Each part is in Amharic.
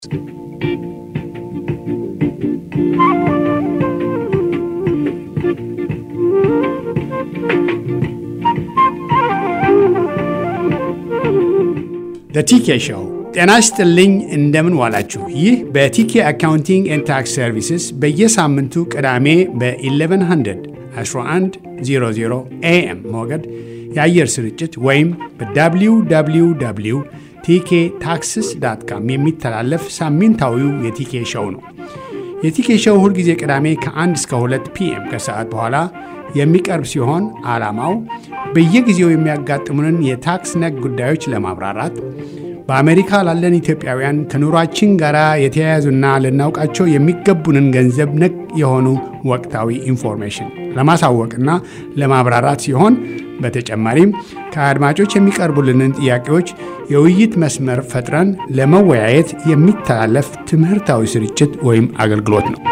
ቲኬ ሾው ጤና ይስጥልኝ። እንደምን ዋላችሁ? ይህ በቲኬ አካውንቲንግ ኤንድ ታክስ ሰርቪስስ በየሳምንቱ ቅዳሜ በ1100 1100 ኤኤም ሞገድ የአየር ስርጭት ወይም በwww ቲኬ ታክስስ ዳት ካም የሚተላለፍ ሳምንታዊው የቲኬ ሾው ነው። የቲኬ ሾው ሁልጊዜ ቅዳሜ ከ1 እስከ 2 ፒኤም ከሰዓት በኋላ የሚቀርብ ሲሆን ዓላማው በየጊዜው የሚያጋጥሙንን የታክስ ነክ ጉዳዮች ለማብራራት በአሜሪካ ላለን ኢትዮጵያውያን ከኑሯችን ጋር የተያያዙና ልናውቃቸው የሚገቡንን ገንዘብ ነክ የሆኑ ወቅታዊ ኢንፎርሜሽን ለማሳወቅና ለማብራራት ሲሆን በተጨማሪም ከአድማጮች የሚቀርቡልንን ጥያቄዎች የውይይት መስመር ፈጥረን ለመወያየት የሚተላለፍ ትምህርታዊ ስርጭት ወይም አገልግሎት ነው።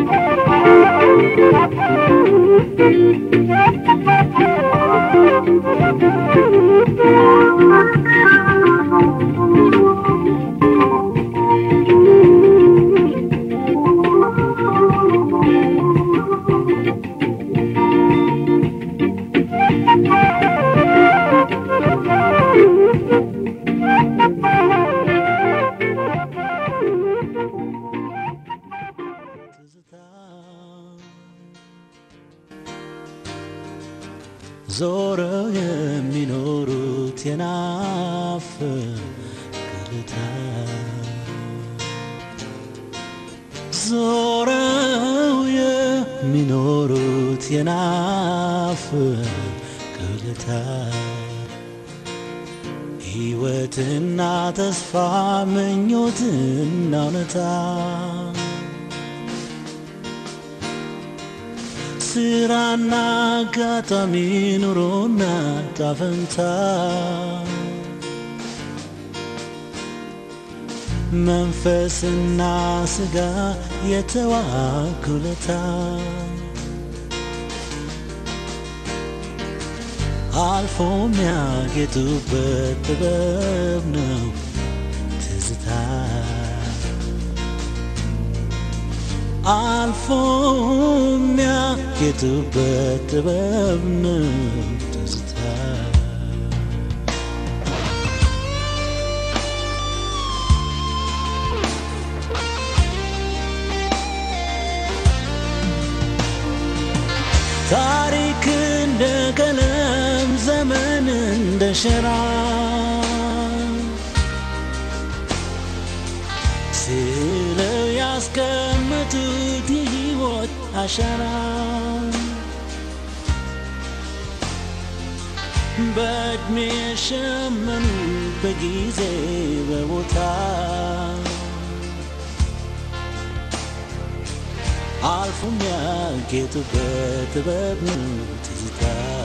ዞረው የሚኖሩት የናፍ ቅልታ ዞረው የሚኖሩት የናፍ ቅልታ ሕይወትና ተስፋ ምኞትና እውነታ ስራና አጋጣሚ ኑሮና ጣፈንታ መንፈስና ስጋ የተዋኩለታ አልፎ የሚያጌጡበት ጥበብ ነው ትዝታ አልፎ የሚያጌጡበት ጥበብ ነው ትዝታ ታሪክ እንደ ቀለም ዘመን እንደ ሸራ ስለው ያስቀመጡት የሕይወት አሻራ በዕድሜ የሸመኑ በጊዜ በቦታ አልፎ የሚያጌጡበት ጥበብ ነው ትዝታ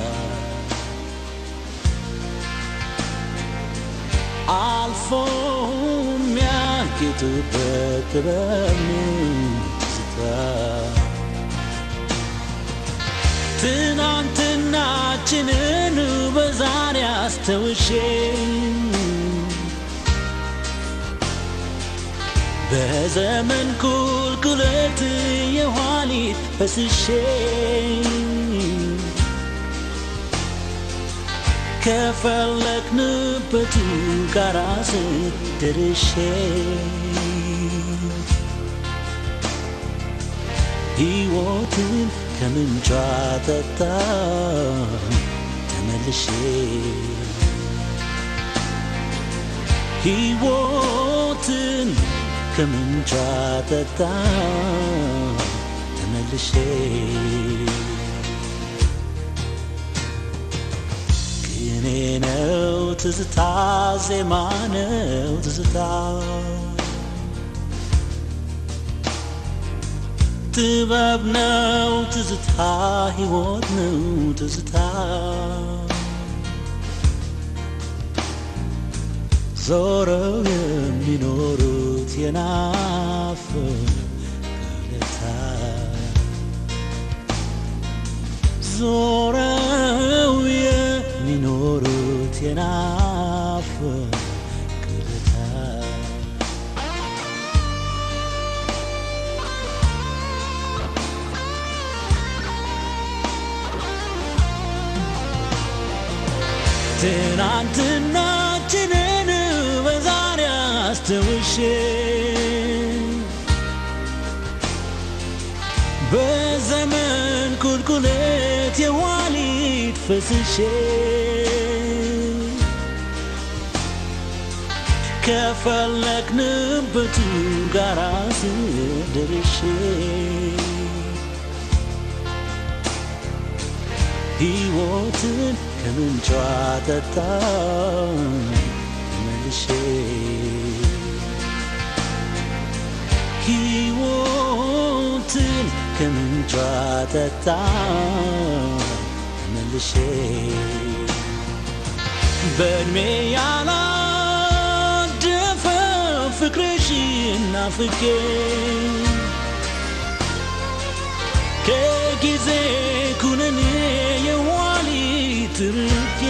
አልፎ የሚያጌጡበት ጥበብ ነው ትዝታ ትናንትናችንን በዛሬ አስተውሼ በዘመን ቁልቁለት የኋሊት ፈስሼ ከፈለግንበቱ ጋራ ስደርሼ ሕይወትን ከምንጯ ጠጣ ተመልሼ ሕይወትን ከምንጯ ጠጣ ተመልሼ ቅኔ ነው ትዝታ ዜማ ነው ትዝታ ጥበብ ነው ትዝታ ሕይወት ነው ትዝታ ዞረው የሚኖሩት የናፍ ቅለታ ዞረው የሚኖሩት የናፍ ቅለታ ትናንትናችንን በዛሬ አስተውሼ በዘመን ቁልቁለት የዋሊት ፈስሼ ከፈለግንበቱ ጋራ ስደርሼ ሕይወትን ከምንጯ ጠጣ መልሼ ሕይወትን ከምንጯ ጠጣ መልሼ በእድሜ ያላደፈ ፍቅርሽ ናፍቄ ከጊዜ ኩነኔ የዋሊት ርቄ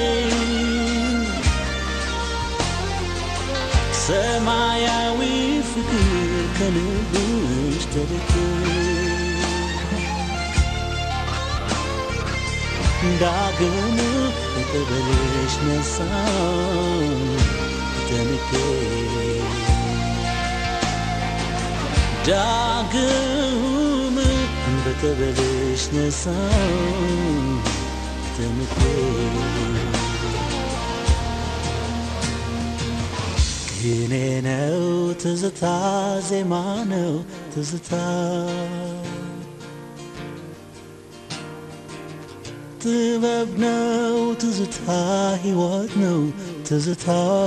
ሰማያዊ ፍቅር ከልብሽ ተልኬ ዳግም በቀበሌሽ ነሳ ተንኬ ዳግም በቀበሌሽ ነሳ ተንኬ ቅኔ ነው ትዝታ ዜማ ነው ትዝታ ጥበብ ነው ትዝታ ሕይወት ነው ትዝታ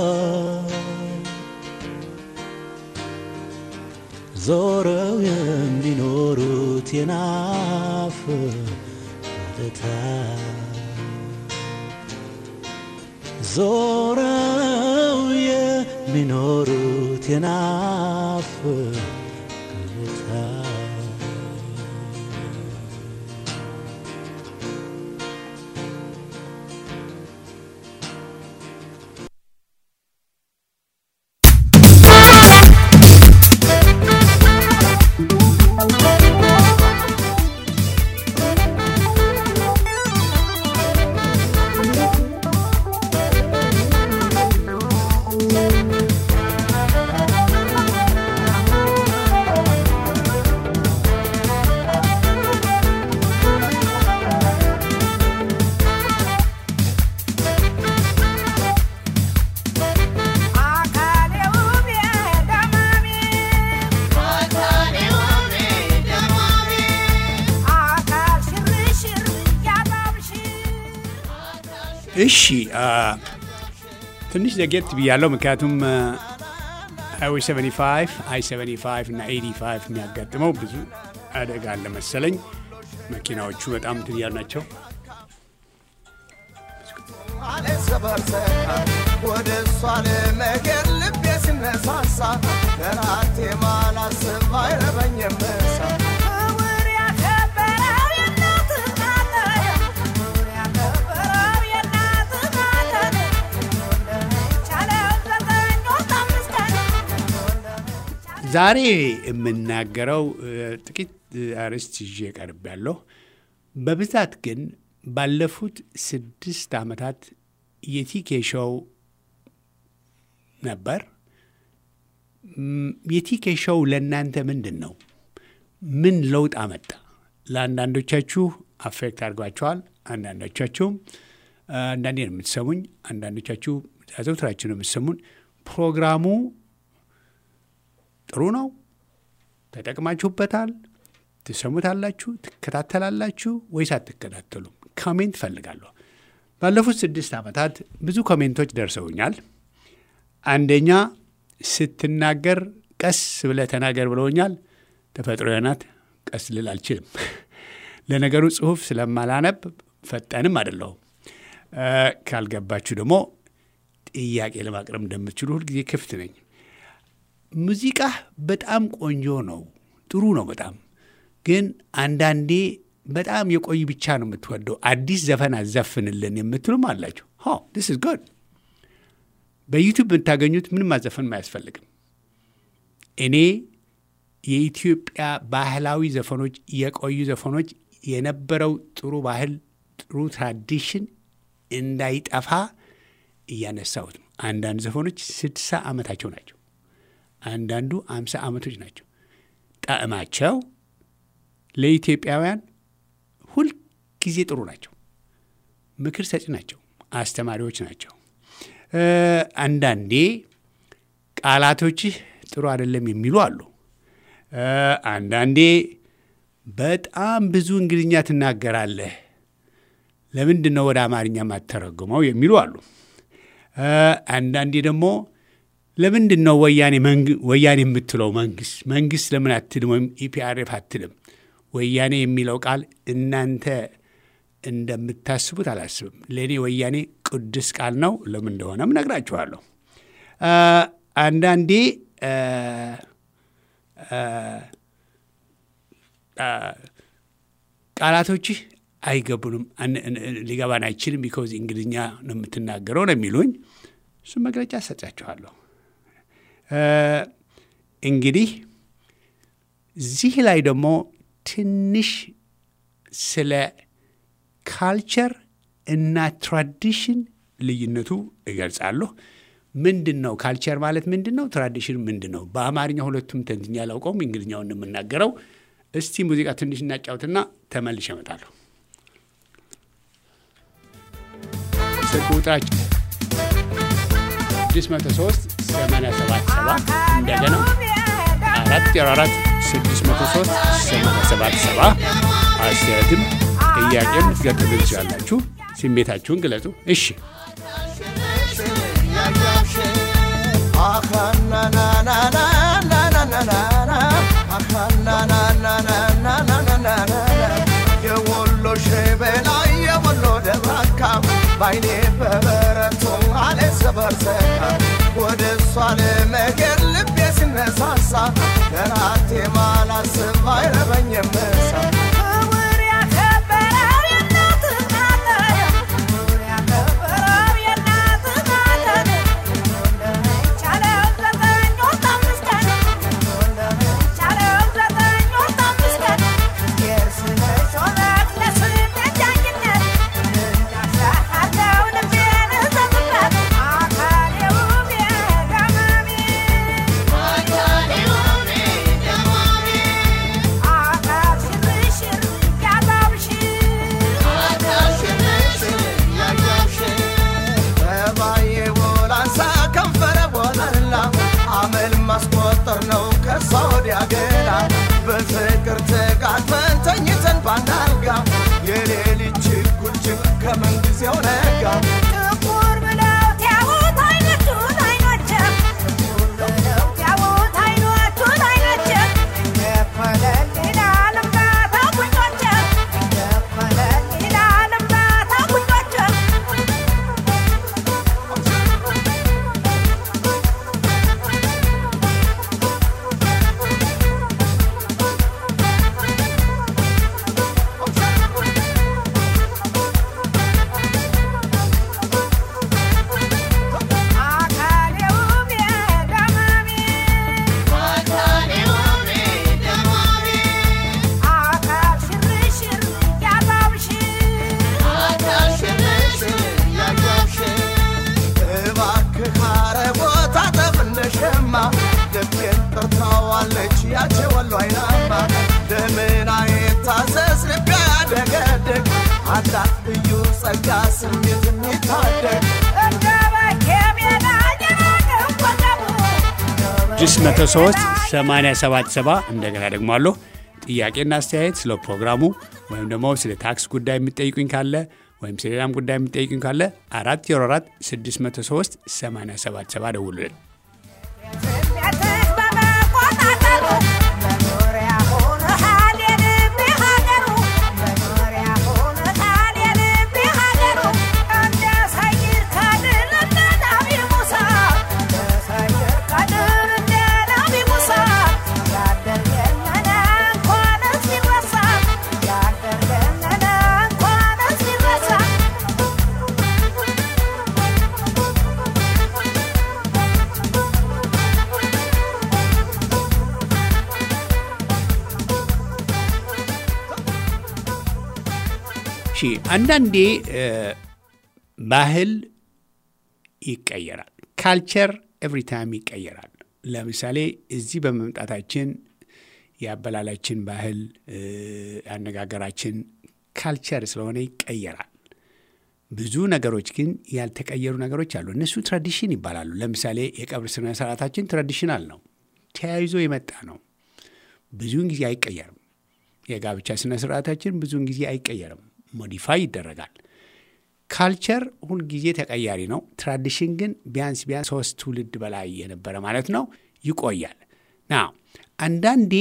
ዞረው የሚኖሩት የናፍ ወደታ ዞረው የሚኖሩት የናፍ ወደታ እሺ አ፣ ትንሽ ዘጌት ብያለሁ። ምክንያቱም ሃይዌይ 75 አይ 75 እና 85 የሚያጋጥመው ብዙ አደጋ አለ መሰለኝ። መኪናዎቹ በጣም እንትን እያሉ ናቸው። ወደ እሷ ለመሄድ ልቤ ሲነሳሳ ለራቴ ማላስብ አይረበኝም ምሳ ክቡር ያከበረው የእናትህ ቃጠል ክቡር ያከበረው የእናትህ ቃጠል እንደሚቻለው ዘጠኝ ወር አምስት ቀን ዛሬ የምናገረው እ፣ ጥቂት እ፣ አርዕስት ይዤ ቀርብ ያለሁ በብዛት ግን ባለፉት ስድስት ዓመታት የቲኬ ሾው ነበር። ም፣ የቲኬ ሾው ለእናንተ ምንድን ነው? ምን ለውጥ አመጣ? ለአንዳንዶቻችሁ አፌክት አድርጓቸዋል። አንዳንዶቻችሁም እ፣ አንዳንዴ ነው የምትሰሙኝ፣ አንዳንዶቻችሁ አዘውትራችሁ ነው የምትሰሙን። ፕሮግራሙ ጥሩ ነው፣ ተጠቅማችሁበታል፣ ትሰሙታላችሁ፣ ትከታተላላችሁ ወይስ አትከታተሉም? ኮሜንት እፈልጋለሁ። ባለፉት ስድስት ዓመታት ብዙ ኮሜንቶች ደርሰውኛል። አንደኛ ስትናገር ቀስ ብለህ ተናገር ብለውኛል። ተፈጥሮ ናት፣ ቀስ ልል አልችልም። ለነገሩ ጽሁፍ ስለማላነብ ፈጣንም አይደለሁም። እ፣ ካልገባችሁ ደግሞ ጥያቄ ለማቅረብ እንደምትችሉ ሁልጊዜ ክፍት ነኝ። ሙዚቃ በጣም ቆንጆ ነው፣ ጥሩ ነው በጣም ግን አንዳንዴ በጣም የቆዩ ብቻ ነው የምትወደው። አዲስ ዘፈን አዘፍንልን የምትሉም አላችሁ። ዲስ ኢዝ ጉድ። በዩቲዩብ የምታገኙት ምንም ማዘፈን አያስፈልግም። እኔ የኢትዮጵያ ባህላዊ ዘፈኖች፣ የቆዩ ዘፈኖች የነበረው ጥሩ ባህል ጥሩ ትራዲሽን እንዳይጠፋ እያነሳሁት ነው። አንዳንድ ዘፈኖች ስድሳ ዓመታቸው ናቸው። አንዳንዱ አምሳ ዓመቶች ናቸው። ጣዕማቸው ለኢትዮጵያውያን ሁልጊዜ ጥሩ ናቸው። ምክር ሰጪ ናቸው። አስተማሪዎች ናቸው። እ፣ አንዳንዴ ቃላቶችህ ጥሩ አይደለም የሚሉ አሉ። እ፣ አንዳንዴ በጣም ብዙ እንግሊዝኛ ትናገራለህ፣ ለምንድን ነው ወደ አማርኛ የማተረጉመው የሚሉ አሉ። እ፣ አንዳንዴ ደግሞ ለምንድን ነው ወያኔ መንግ- ወያኔ የምትለው መንግስት መንግስት ለምን አትልም ወይም ኢፒአርኤፍ አትልም? ወያኔ የሚለው ቃል እናንተ እንደምታስቡት አላስብም። ለእኔ ወያኔ ቅዱስ ቃል ነው። ለምን እንደሆነም ነግራችኋለሁ። አ፣ አንዳንዴ አ፣ አ፣ አ፣ ቃላቶችህ አይገቡንም፣ አን- እን- ሊገባን አይችልም፣ ቢኮዝ እንግሊዝኛ ነው የምትናገረው ነው የሚሉኝ። እሱም መግለጫ ሰጫችኋለሁ። አ፣ እንግዲህ እዚህ ላይ ደግሞ ትንሽ ስለ ካልቸር እና ትራዲሽን ልዩነቱ እገልጻለሁ። ምንድን ነው ካልቸር ማለት ምንድን ነው? ትራዲሽን ምንድን ነው? በአማርኛ ሁለቱም ተንትኛ አላውቀውም፣ እንግሊዝኛውን ነው የምናገረው። እስቲ ሙዚቃ ትንሽ እናጫውትና ተመልሼ እመጣለሁ። ስልክ ቁጥራችን 603 877 እንደገና አራት ዜሮ አራት 603 877 አስተያየትም ጥያቄም ልትገጥሉ ትችላላችሁ። ስሜታችሁን ግለጹ። እሺ የወሎ ሸበላ የወሎ ደባካ ባይኔ በበረቱ አለ ሰበርሰካ ወደ እሷ ለመገር ልቤ ሲነሳሳ ለራቴ ማላስብ አይረበኝም ምሳ ክቡር ያከበረው የእናትህ ማተብ ክቡር ያከበረው የእናትህ ማተብ እንደሚቻለው ዘጠኝ ወር አምስት ቀን እንደሚቻለው ዘጠኝ ወር አምስት ቀን የእርስነሽ ሆነት ለስደት ዳኝነት እንዳሻሃለው ልቤን እዘምበት አካሌ ውቤ ደማሜ አካል ሽርሽር ያባብሽ ተባዬ ቦላንሳ ከንፈረ ቦላላ አመል ማስቆጠር ነው ከሷ ወዲያ ገላ በፍቅር ተቃጥፈን ተኝተን ባናልጋ የሌሊት ችኩልችል ከምን ጊዜው ነጋ ጥቁር ብለው ቲያቡት አይኖቹን አይኖችም ጥቁር ብለው ቲያቡት አይኖቹን አይኖችም የፈለል ይላል እምባታ ጉንጮችም የፈለል ይላል እምባታ ጉንጮችም አካሌ ውቤ ደማሜ አካል ሽርሽር ያባብሽ እባክህ አረቦታ ጠፍ እንደሸማ ልቤን ጠርታዋለች ያቼ ወሎ አይናማ ለምን አይታዘዝ ልቤ ያደገድግ አላት ልዩ ጸጋ ስሜት የሚታደግ እንደ በኬ ሜዳ የናቀው ወገቡ 603 877 እንደገና ደግሞ አለሁ ጥያቄና አስተያየት ስለ ፕሮግራሙ ወይም ደግሞ ስለ ታክስ ጉዳይ የምጠይቁኝ ካለ ወይም ስለ ሌላም ጉዳይ የምጠይቁኝ ካለ 404 603 877 ደውሉልን። ስደትህ በመቆጣጠሩ መኖሪያ ሆነሃል የልቤ ሀገሩ መኖሪያ ሆነሃል የልቤ ሀገሩ እንደ ሰይድ ከድር እንደ ነቢ ሙሳ እንደ ሰይድ ከድር እንደ ነቢ ሙሳ ያደርገነነ እንኳንስ ቢረሳ ያደርገነነ እንኳንስ ቢረሳ እሺ አንዳንዴ እ፣ ባህል ይቀየራል። ካልቸር ኤቭሪ ታይም ይቀየራል። ለምሳሌ እዚህ በመምጣታችን የአበላላችን ባህል፣ አነጋገራችን ካልቸር ስለሆነ ይቀየራል። ብዙ ነገሮች ግን ያልተቀየሩ ነገሮች አሉ። እነሱ ትራዲሽን ይባላሉ። ለምሳሌ የቀብር ስነ ስርዓታችን ትራዲሽናል ነው፣ ተያይዞ የመጣ ነው። ብዙውን ጊዜ አይቀየርም። የጋብቻ ስነ ስርዓታችን ብዙውን ጊዜ አይቀየርም፣ ሞዲፋይ ይደረጋል። ካልቸር ሁልጊዜ ተቀያሪ ነው። ትራዲሽን ግን ቢያንስ ቢያንስ ሶስት ትውልድ በላይ የነበረ ማለት ነው ይቆያል። ና አንዳንዴ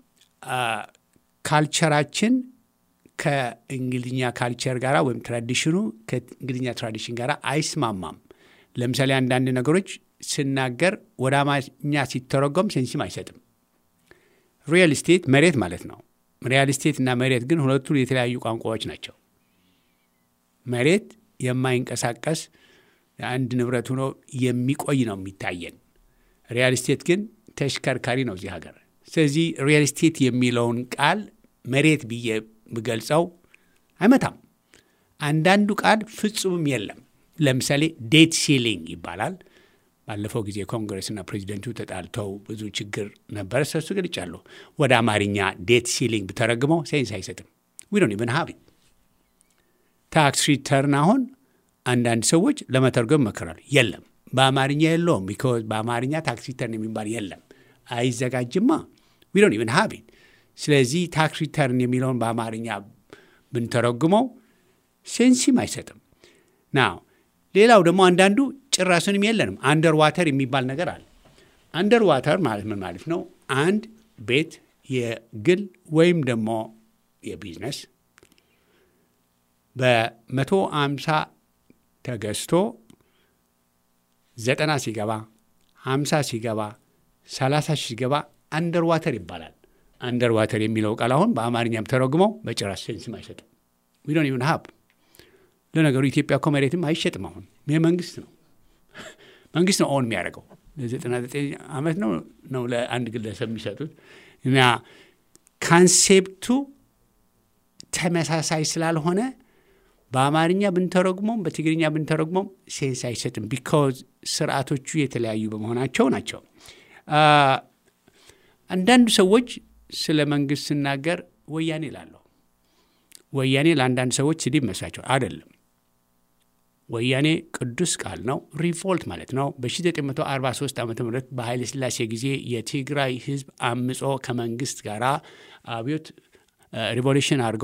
ካልቸራችን ከእንግሊዝኛ ካልቸር ጋር ወይም ትራዲሽኑ ከእንግሊዝኛ ትራዲሽን ጋር አይስማማም። ለምሳሌ አንዳንድ ነገሮች ስናገር ወደ አማርኛ ሲተረጎም ሴንስም አይሰጥም። ሪል ስቴት መሬት ማለት ነው። ሪያል ስቴት እና መሬት ግን ሁለቱ የተለያዩ ቋንቋዎች ናቸው። መሬት የማይንቀሳቀስ አንድ ንብረት ሆኖ የሚቆይ ነው የሚታየን። ሪያል ስቴት ግን ተሽከርካሪ ነው እዚህ ሀገር። ስለዚህ ሪያል ስቴት የሚለውን ቃል መሬት ብዬ ብገልጸው አይመታም። አንዳንዱ ቃል ፍጹምም የለም። ለምሳሌ ዴት ሲሊንግ ይባላል። ባለፈው ጊዜ ኮንግረስና ፕሬዚደንቱ ተጣልተው ብዙ ችግር ነበረ። ሰሱ ገልጫለሁ። ወደ አማርኛ ዴት ሲሊንግ ብተረግመው ሴንስ አይሰጥም። ዊ ዶንት ኢቨን ሃቭ ኢት ታክስ ሪተርን አሁን አንዳንድ ሰዎች ለመተርጎም ይሞክራሉ። የለም በአማርኛ የለውም። ቢኮዝ በአማርኛ ታክስ ሪተርን የሚባል የለም፣ አይዘጋጅማ። ዊ ዶንት ኢቨን ሃቭ ኢት። ስለዚህ ታክስ ሪተርን የሚለውን በአማርኛ ብንተረጉመው ሴንሲም አይሰጥም። ናው ሌላው ደግሞ አንዳንዱ ጭራሱንም የለንም። አንደር ዋተር የሚባል ነገር አለ። አንደር ዋተር ማለት ምን ማለት ነው? አንድ ቤት የግል ወይም ደግሞ የቢዝነስ በመቶ አምሳ ተገዝቶ ዘጠና ሲገባ ሀምሳ ሲገባ ሰላሳ ሺህ ሲገባ አንደር ዋተር ይባላል። አንደር ዋተር የሚለው ቃል አሁን በአማርኛም ተረጉመው በጭራሽ ሴንስም አይሰጥም። ዊ ዶንት ኢቭን ሃብ ለነገሩ ኢትዮጵያ እኮ መሬትም አይሸጥም። አሁን ይህ መንግስት ነው መንግስት ነው ኦን የሚያደርገው ለዘጠና ዘጠኝ ዓመት ነው ነው ለአንድ ግለሰብ የሚሰጡት እና ካንሴፕቱ ተመሳሳይ ስላልሆነ በአማርኛ ብንተረጉሞም በትግርኛ ብንተረጉሞም ሴንስ አይሰጥም። ቢካዝ ስርዓቶቹ የተለያዩ በመሆናቸው ናቸው። አንዳንዱ ሰዎች ስለ መንግስት ስናገር ወያኔ ላለሁ ወያኔ ለአንዳንድ ሰዎች ስድብ መስላቸው አይደለም። ወያኔ ቅዱስ ቃል ነው። ሪቮልት ማለት ነው። በ1943 ዓ ም በኃይለ ሥላሴ ጊዜ የትግራይ ህዝብ አምጾ ከመንግስት ጋር አብዮት ሪቮሉሽን አድርጎ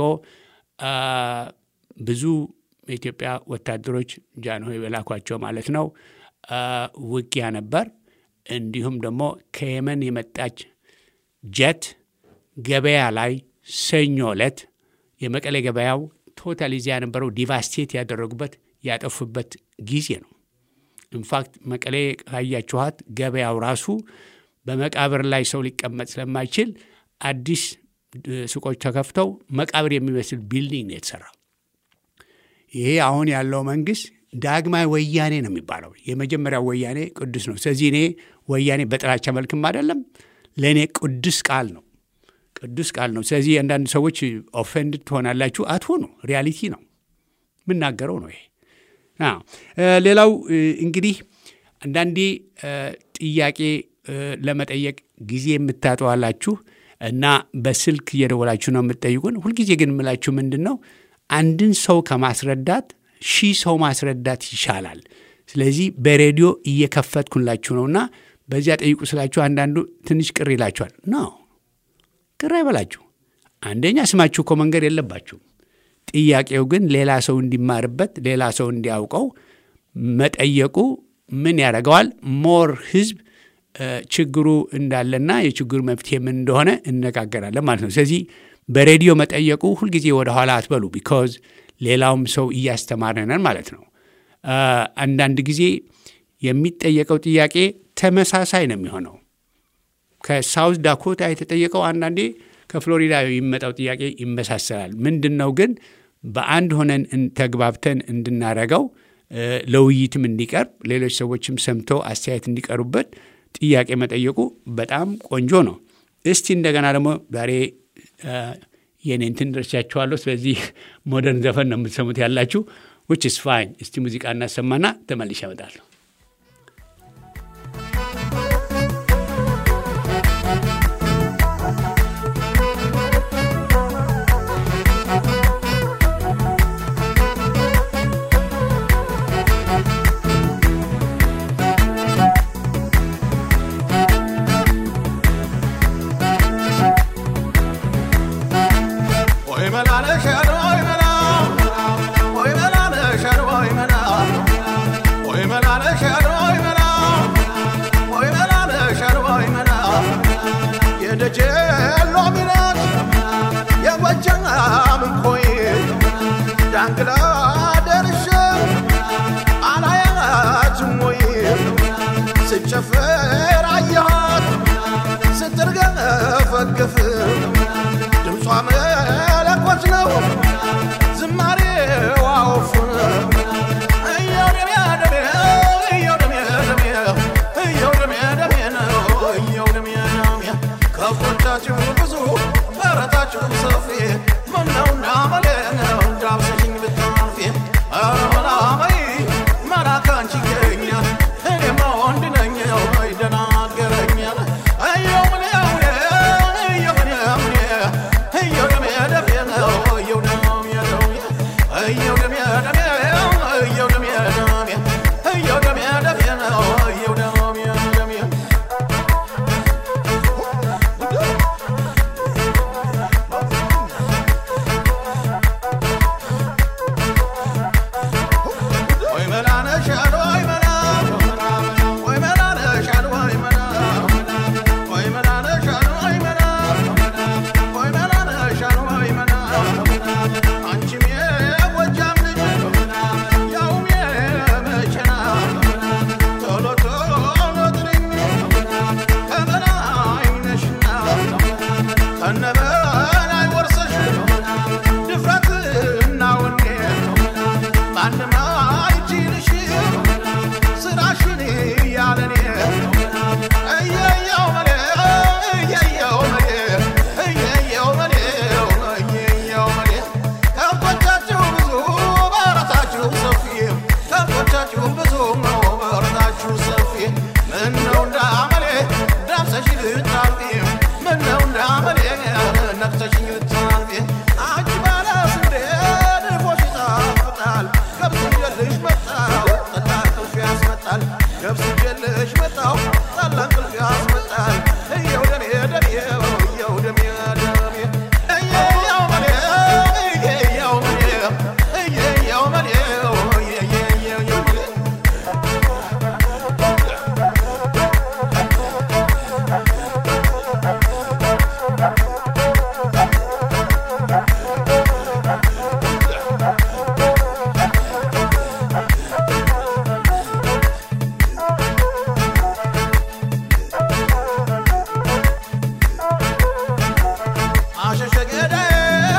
ብዙ የኢትዮጵያ ወታደሮች ጃንሆይ በላኳቸው ማለት ነው ውጊያ ነበር። እንዲሁም ደግሞ ከየመን የመጣች ጀት ገበያ ላይ ሰኞ ዕለት የመቀሌ ገበያው ቶታል ይዚያ የነበረው ዲቫስቴት ያደረጉበት ያጠፉበት ጊዜ ነው። ኢንፋክት መቀሌ ካያችኋት ገበያው ራሱ በመቃብር ላይ ሰው ሊቀመጥ ስለማይችል አዲስ ሱቆች ተከፍተው መቃብር የሚመስል ቢልዲንግ ነው የተሰራው። ይሄ አሁን ያለው መንግስት ዳግማዊ ወያኔ ነው የሚባለው። የመጀመሪያው ወያኔ ቅዱስ ነው። ስለዚህ እኔ ወያኔ በጥላቻ መልክም አይደለም፣ ለእኔ ቅዱስ ቃል ነው ቅዱስ ቃል ነው። ስለዚህ አንዳንድ ሰዎች ኦፌንድ ትሆናላችሁ። አትሆኑ። ሪያሊቲ ነው የምናገረው ነው ይሄ። ሌላው እንግዲህ አንዳንዴ ጥያቄ ለመጠየቅ ጊዜ የምታጠዋላችሁ እና በስልክ እየደወላችሁ ነው የምትጠይቁን። ሁልጊዜ ግን የምላችሁ ምንድን ነው አንድን ሰው ከማስረዳት ሺህ ሰው ማስረዳት ይሻላል። ስለዚህ በሬዲዮ እየከፈትኩላችሁ ነውና በዚያ ጠይቁ ስላችሁ አንዳንዱ ትንሽ ቅር ይላችኋል። ነው ቅር አይበላችሁ። አንደኛ ስማችሁ እኮ መንገድ የለባችሁም። ጥያቄው ግን ሌላ ሰው እንዲማርበት፣ ሌላ ሰው እንዲያውቀው መጠየቁ ምን ያደርገዋል? ሞር ህዝብ ችግሩ እንዳለና የችግሩ መፍትሄ ምን እንደሆነ እነጋገራለን ማለት ነው። ስለዚህ በሬዲዮ መጠየቁ ሁልጊዜ ወደ ኋላ አትበሉ። ቢካዝ ሌላውም ሰው እያስተማረነን ማለት ነው። አንዳንድ ጊዜ የሚጠየቀው ጥያቄ ተመሳሳይ ነው የሚሆነው። ከሳውዝ ዳኮታ የተጠየቀው አንዳንዴ ከፍሎሪዳ የሚመጣው ጥያቄ ይመሳሰላል። ምንድን ነው ግን በአንድ ሆነን ተግባብተን እንድናረገው ለውይይትም እንዲቀርብ ሌሎች ሰዎችም ሰምተው አስተያየት እንዲቀሩበት ጥያቄ መጠየቁ በጣም ቆንጆ ነው። እስቲ እንደገና ደግሞ ዛሬ የኔን እንትን ደርሻችኋለሁ። ስለዚህ ሞደርን ዘፈን ነው የምትሰሙት ያላችሁ ዊች ኢስ ፋይን። እስቲ ሙዚቃ እናሰማና ተመልሼ እመጣለሁ። ዳንግላ ደርሼ አላያችም ወይ ስጨፍር አየኋት ስትርገፈገፍ ድምጿ መለኮት ነው ዝማሬዋ ወፍ እየው ደሜ ደሜ እየው ደሜ ደሜ እየው ደሜ ደሜ ነው እየው ደሜ ደሜ ከብቶቻችሁ ብዙ በረታችሁ ሰፊ ምነው እንዳመሌ ነው እንዳብሰሽኝ ብታልፊ ኧረ መላመይ መላክ አንቺ ይገኛል እኔማ ወንድ ነኝ ወይ ደናገረኛል እየው ምን ምን እየው ምን ምን እየው ደሜ ደሜ ነው እየው ደሜ ደሜ እየው ደሜ ደሜ እየው ደሜ ደሜ እየው ደሜ ደሜ ነው እየው ደሜ ደሜ ወይ መላ ነሽ አሉ ወይ መላ ወይ መላ ነሽ አሉ ወይ መላ ወይ መላ ነሽ አሉ ወይ መላ ወይ መላ ነሽ አሉ ወይ መላ አንቺም የጎጃም ልጅ ያውም የመቼና ቶሎ ቶሎ ጥሪኝ ከበላይ ነሽና ከነበላይ ወርሰሽ ድፍረትና ወኔ ማንም አይችልሽ ስራሽን ያለኔ እየየው መሌ እየየው መሌ እየየው መሌ እየየው መሌ ከብቶቻችሁ ብዙ በረታችሁ ሰፊ ከብቶቻችሁ ብዙ ነው በረታችሁ ሰፊ ምነው እንዳመሌ ዳብሰሽ ልታልፊ ምነው እንዳመሌ ነክሰሽኝ ልታልፊ አንቺ ባለ ስንዴ ድፎሽ ይጣፍጣል ገብስ ይዤልሽ መጣሁ ጠላ እንቅልፍ ያስመጣል ገብስ ይዤልሽ መጣሁ ጠላ እንቅልፍ ያስመጣል እየው ደሜ ደሜ እየው ደሜ ደሜ እየየው መሌ እየየው መሌ እየየው መሌ እየየው መሌ አሸሸ ገዳዬ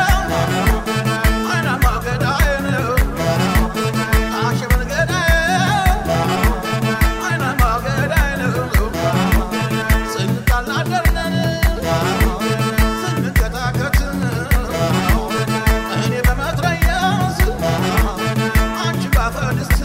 አይናማ ገዳዬ ነው አሸበል ገዳዬ አይናማ ገዳዬ ነው ስንጣላደርነን ስንከታከት እኔ በመትረየስ አንቺ ባፈድስት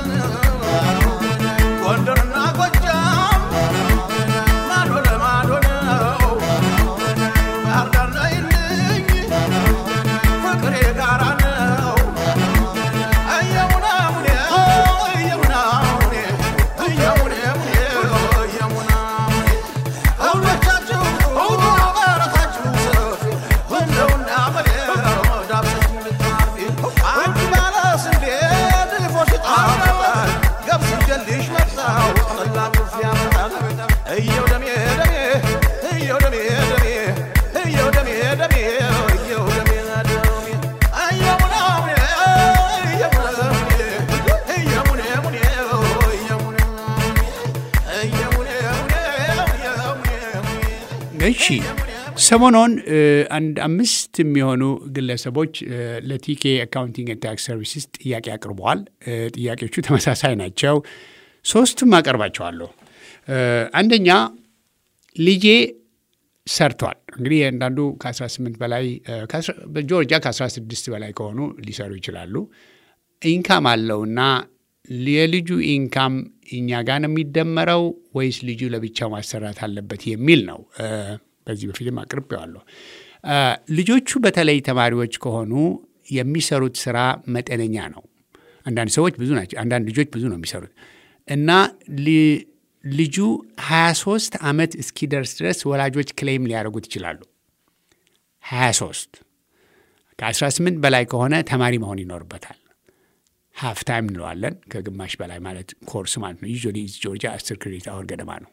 ጎንደርና ጎጃም ማዶ ለማዶ ነው ባህር ዳር ነይልኝ ፍቅሬ ጋራ ነው እየሙና ሙኔ እየሙና ሙኔ እየሙኔ ሙኔ እየሙና ሙኔ ሁሎቻችሁ ሁሉ በረታችሁ ሰፊ እንደው እንዳመሌ ዳብሰኝ ልታርፊ አንቺ ባለ ስንዴ ድፎሽ ጣፍጣል ገብስ ይዤልሽ መጣሁ ጠላ እንቅልፍ ያመጣል እየው ደሜ ደሜ እየው ደሜ ደሜ እየው ደሜ ደሜ እየው ደሜ ደሜ እየሙና ሙኔ እየሙና ሙኔ እየሙኔ ሙኔ እየሙኔ እየሙኔ ሙኔ እየሙኔ ሙኔ እሺ ሰሞኑን እ፣ አንድ አምስት የሚሆኑ ግለሰቦች እ፣ ለቲኬ አካውንቲንግ ኤንድ ታክስ ሰርቪስስ ጥያቄ አቅርበዋል። እ፣ ጥያቄዎቹ ተመሳሳይ ናቸው። ሶስቱም አቀርባቸዋለሁ። እ፣ አንደኛ ልጄ ሰርቷል። እንግዲህ አንዳንዱ ከ18 በላይ እ፣ ከአስራ- በጆርጂያ ከ16 በላይ ከሆኑ ሊሰሩ ይችላሉ። ኢንካም አለውና የልጁ ኢንካም እኛ ጋር ነው የሚደመረው ወይስ ልጁ ለብቻው ማሰራት አለበት የሚል ነው። እ፣ በዚህ በፊትም አቅርቤዋለሁ። እ፣ ልጆቹ በተለይ ተማሪዎች ከሆኑ የሚሰሩት ስራ መጠነኛ ነው። አንዳንድ ሰዎች ብዙ ናቸው። አንዳንድ ልጆች ብዙ ነው የሚሰሩት እና ሊ- ልጁ 23 ዓመት እስኪደርስ ድረስ ወላጆች ክሌም ሊያደርጉት ይችላሉ። 23 ከ18 በላይ ከሆነ ተማሪ መሆን ይኖርበታል። ሃፍ ታይም እንለዋለን። ከግማሽ በላይ ማለት ኮርስ ማለት ነው። ዩዥዋሊ ጆርጂያ አስር ክሬዲት አወር ገደማ ነው።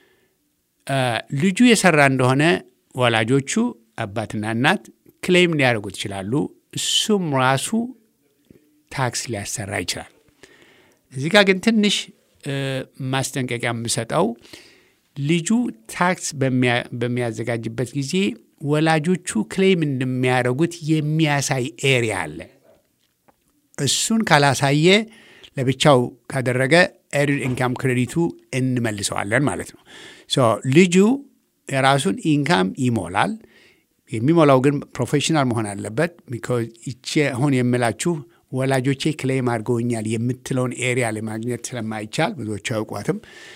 ልጁ የሰራ እንደሆነ ወላጆቹ አባትና እናት ክሌም ሊያደርጉት ይችላሉ። እሱም ራሱ ታክስ ሊያሰራ ይችላል። እዚህ ጋር ግን ትንሽ ማስጠንቀቂያ የምሰጠው ልጁ ታክስ በሚያዘጋጅበት ጊዜ ወላጆቹ ክሌም እንደሚያደርጉት የሚያሳይ ኤሪያ አለ። እሱን ካላሳየ ለብቻው ካደረገ ኤርድ ኢንካም ክሬዲቱ እንመልሰዋለን ማለት ነው። ልጁ የራሱን ኢንካም ይሞላል። የሚሞላው ግን ፕሮፌሽናል መሆን አለበት። ቢኮዝ ይቼ አሁን የምላችሁ ወላጆቼ ክሌም አድርገውኛል የምትለውን ኤሪያ ለማግኘት ስለማይቻል ብዙዎቹ አያውቋትም።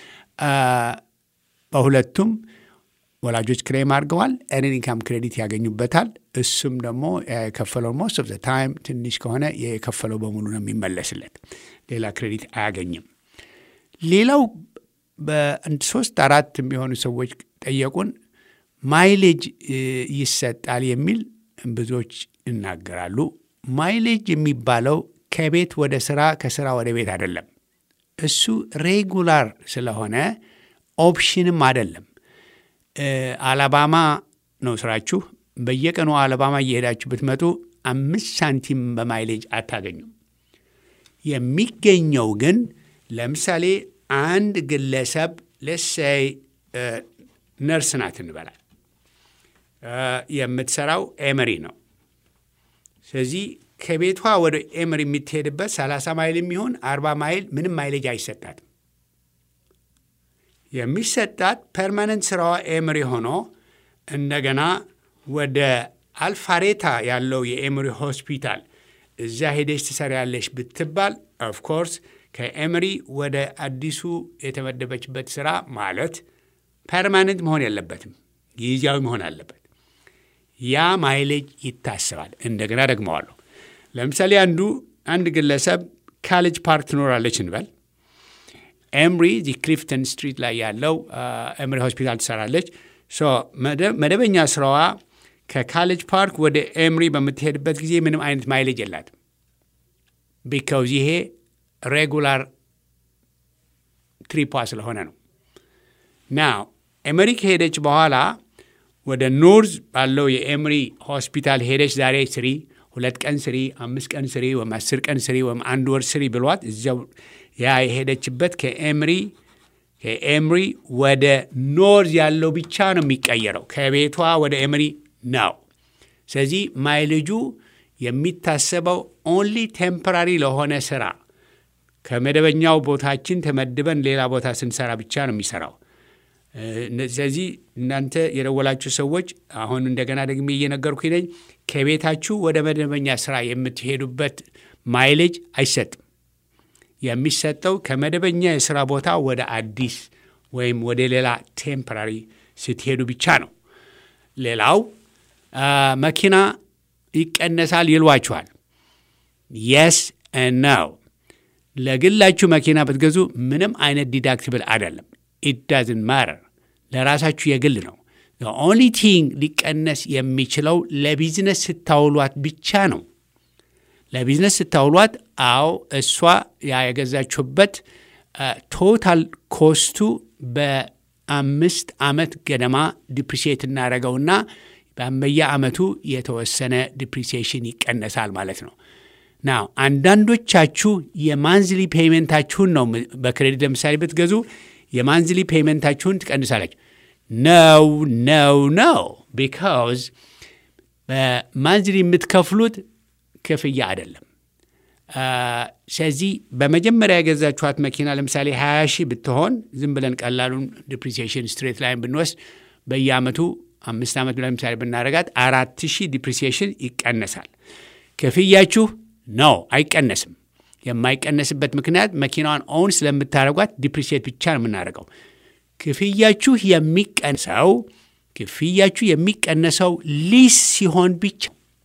በሁለቱም ወላጆች ክሌም አድርገዋል። ኤርን ኢንካም ክሬዲት ያገኙበታል። እሱም ደግሞ የከፈለው ሞስት ኦፍ ዘ ታይም ትንሽ ከሆነ የከፈለው በሙሉ ነው የሚመለስለት። ሌላ ክሬዲት አያገኝም። ሌላው በአንድ ሶስት አራት የሚሆኑ ሰዎች ጠየቁን። ማይሌጅ ይሰጣል የሚል ብዙዎች ይናገራሉ። ማይሌጅ የሚባለው ከቤት ወደ ስራ ከስራ ወደ ቤት አይደለም። እሱ ሬጉላር ስለሆነ ኦፕሽንም አይደለም። አላባማ ነው ስራችሁ። በየቀኑ አላባማ እየሄዳችሁ ብትመጡ አምስት ሳንቲም በማይሌጅ አታገኙም። የሚገኘው ግን ለምሳሌ አንድ ግለሰብ ለሳይ ነርስ ናት እንበላል። የምትሰራው ኤመሪ ነው። ስለዚህ ከቤቷ ወደ ኤመሪ የምትሄድበት 30 ማይል የሚሆን 40 ማይል ምንም ማይሌጅ አይሰጣትም። የሚሰጣት ፐርማነንት ስራዋ ኤምሪ ሆኖ እንደገና ወደ አልፋሬታ ያለው የኤምሪ ሆስፒታል እዛ ሄደች ትሰሪያለሽ ብትባል ኦፍኮርስ ከኤምሪ ወደ አዲሱ የተመደበችበት ስራ ማለት ፐርማነንት መሆን የለበትም፣ ጊዜያዊ መሆን አለበት። ያ ማይሌጅ ይታሰባል። እንደገና ደግመዋለሁ። ለምሳሌ አንዱ አንድ ግለሰብ ካሌጅ ፓርክ ትኖራለች እንበል ኤምሪ እዚህ ክሊፍተን ስትሪት ላይ ያለው ኤምሪ ሆስፒታል ትሰራለች። መደበኛ ስራዋ ከካሌጅ ፓርክ ወደ ኤምሪ በምትሄድበት ጊዜ ምንም አይነት ማይሌጅ የላትም። ቢካውዝ ይሄ ሬጉላር ትሪፓ ስለሆነ ነው። ናው ኤምሪ ከሄደች በኋላ ወደ ኖርዝ ባለው የኤምሪ ሆስፒታል ሄደች ዛሬ ስሪ፣ ሁለት ቀን ስሪ፣ አምስት ቀን ስሪ፣ ወይም አስር ቀን ስሪ፣ ወይም አንድ ወር ስሪ ብሏት እዚያው ያ የሄደችበት ከኤምሪ ከኤምሪ ወደ ኖርዝ ያለው ብቻ ነው የሚቀየረው። ከቤቷ ወደ ኤምሪ ነው። ስለዚህ ማይልጁ የሚታሰበው ኦንሊ ቴምፖራሪ ለሆነ ስራ ከመደበኛው ቦታችን ተመድበን ሌላ ቦታ ስንሰራ ብቻ ነው የሚሰራው። ስለዚህ እናንተ የደወላችሁ ሰዎች አሁን እንደገና ደግሜ እየነገርኩኝ ነኝ። ከቤታችሁ ወደ መደበኛ ስራ የምትሄዱበት ማይሌጅ አይሰጥም። የሚሰጠው ከመደበኛ የስራ ቦታ ወደ አዲስ ወይም ወደ ሌላ ቴምፖራሪ ስትሄዱ ብቻ ነው። ሌላው መኪና ይቀነሳል ይሏችኋል። የስ ነው። ለግላችሁ መኪና ብትገዙ ምንም አይነት ዲዳክቲብል አይደለም። ኢት ዳዝን ማረር ለራሳችሁ የግል ነው። ኦንሊ ቲንግ ሊቀነስ የሚችለው ለቢዝነስ ስታውሏት ብቻ ነው። ለቢዝነስ ስታውሏት፣ አዎ እሷ ያ የገዛችሁበት ቶታል ኮስቱ በአምስት ዓመት ገደማ ዲፕሪሲየት እናደረገውና በየዓመቱ የተወሰነ ዲፕሪሲዬሽን ይቀነሳል ማለት ነው። ናው አንዳንዶቻችሁ የማንዝሊ ፔይመንታችሁን ነው በክሬዲት ለምሳሌ ብትገዙ የማንዝሊ ፔይመንታችሁን ትቀንሳላችሁ። ነው ነው ነው ቢካውዝ በማንዝሊ የምትከፍሉት ክፍያ አይደለም። ስለዚህ በመጀመሪያ የገዛችኋት መኪና ለምሳሌ 20 ሺህ ብትሆን ዝም ብለን ቀላሉን ዲፕሪሲዬሽን ስትሬት ላይን ብንወስድ በየዓመቱ አምስት ዓመት ለምሳሌ ብናደረጋት አራት ሺህ ዲፕሪሲዬሽን ይቀነሳል። ክፍያችሁ ነው አይቀነስም። የማይቀነስበት ምክንያት መኪናዋን ኦውን ስለምታደረጓት ዲፕሪሲየት ብቻ ነው የምናደርገው። ክፍያችሁ የሚቀንሰው ክፍያችሁ የሚቀነሰው ሊስ ሲሆን ብቻ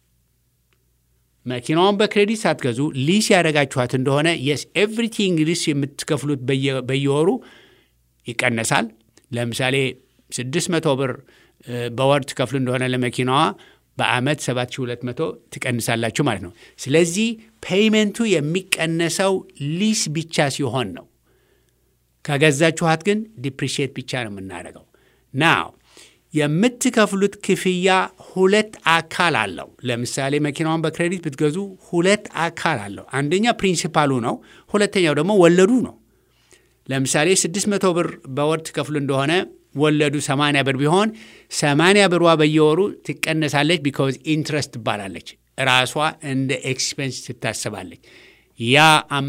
መኪናዋን በክሬዲት ሳትገዙ ሊስ ያደረጋችኋት እንደሆነ የስ ኤቭሪቲንግ ሊስ የምትከፍሉት በየወሩ ይቀነሳል። ለምሳሌ ስድስት መቶ ብር በወር ትከፍሉ እንደሆነ ለመኪናዋ በአመት 7200 ትቀንሳላችሁ ማለት ነው። ስለዚህ ፔይመንቱ የሚቀነሰው ሊስ ብቻ ሲሆን ነው። ከገዛችኋት ግን ዲፕሪሺየት ብቻ ነው የምናደርገው። ናው የምትከፍሉት ክፍያ ሁለት አካል አለው። ለምሳሌ መኪናውን በክሬዲት ብትገዙ ሁለት አካል አለው። አንደኛ ፕሪንሲፓሉ ነው፣ ሁለተኛው ደግሞ ወለዱ ነው። ለምሳሌ 600 ብር በወር ትከፍሉ እንደሆነ ወለዱ 80 ብር ቢሆን 80 ብሯ በየወሩ ትቀነሳለች። ቢካዝ ኢንትረስት ትባላለች። ራሷ እንደ ኤክስፔንስ ትታሰባለች። ያ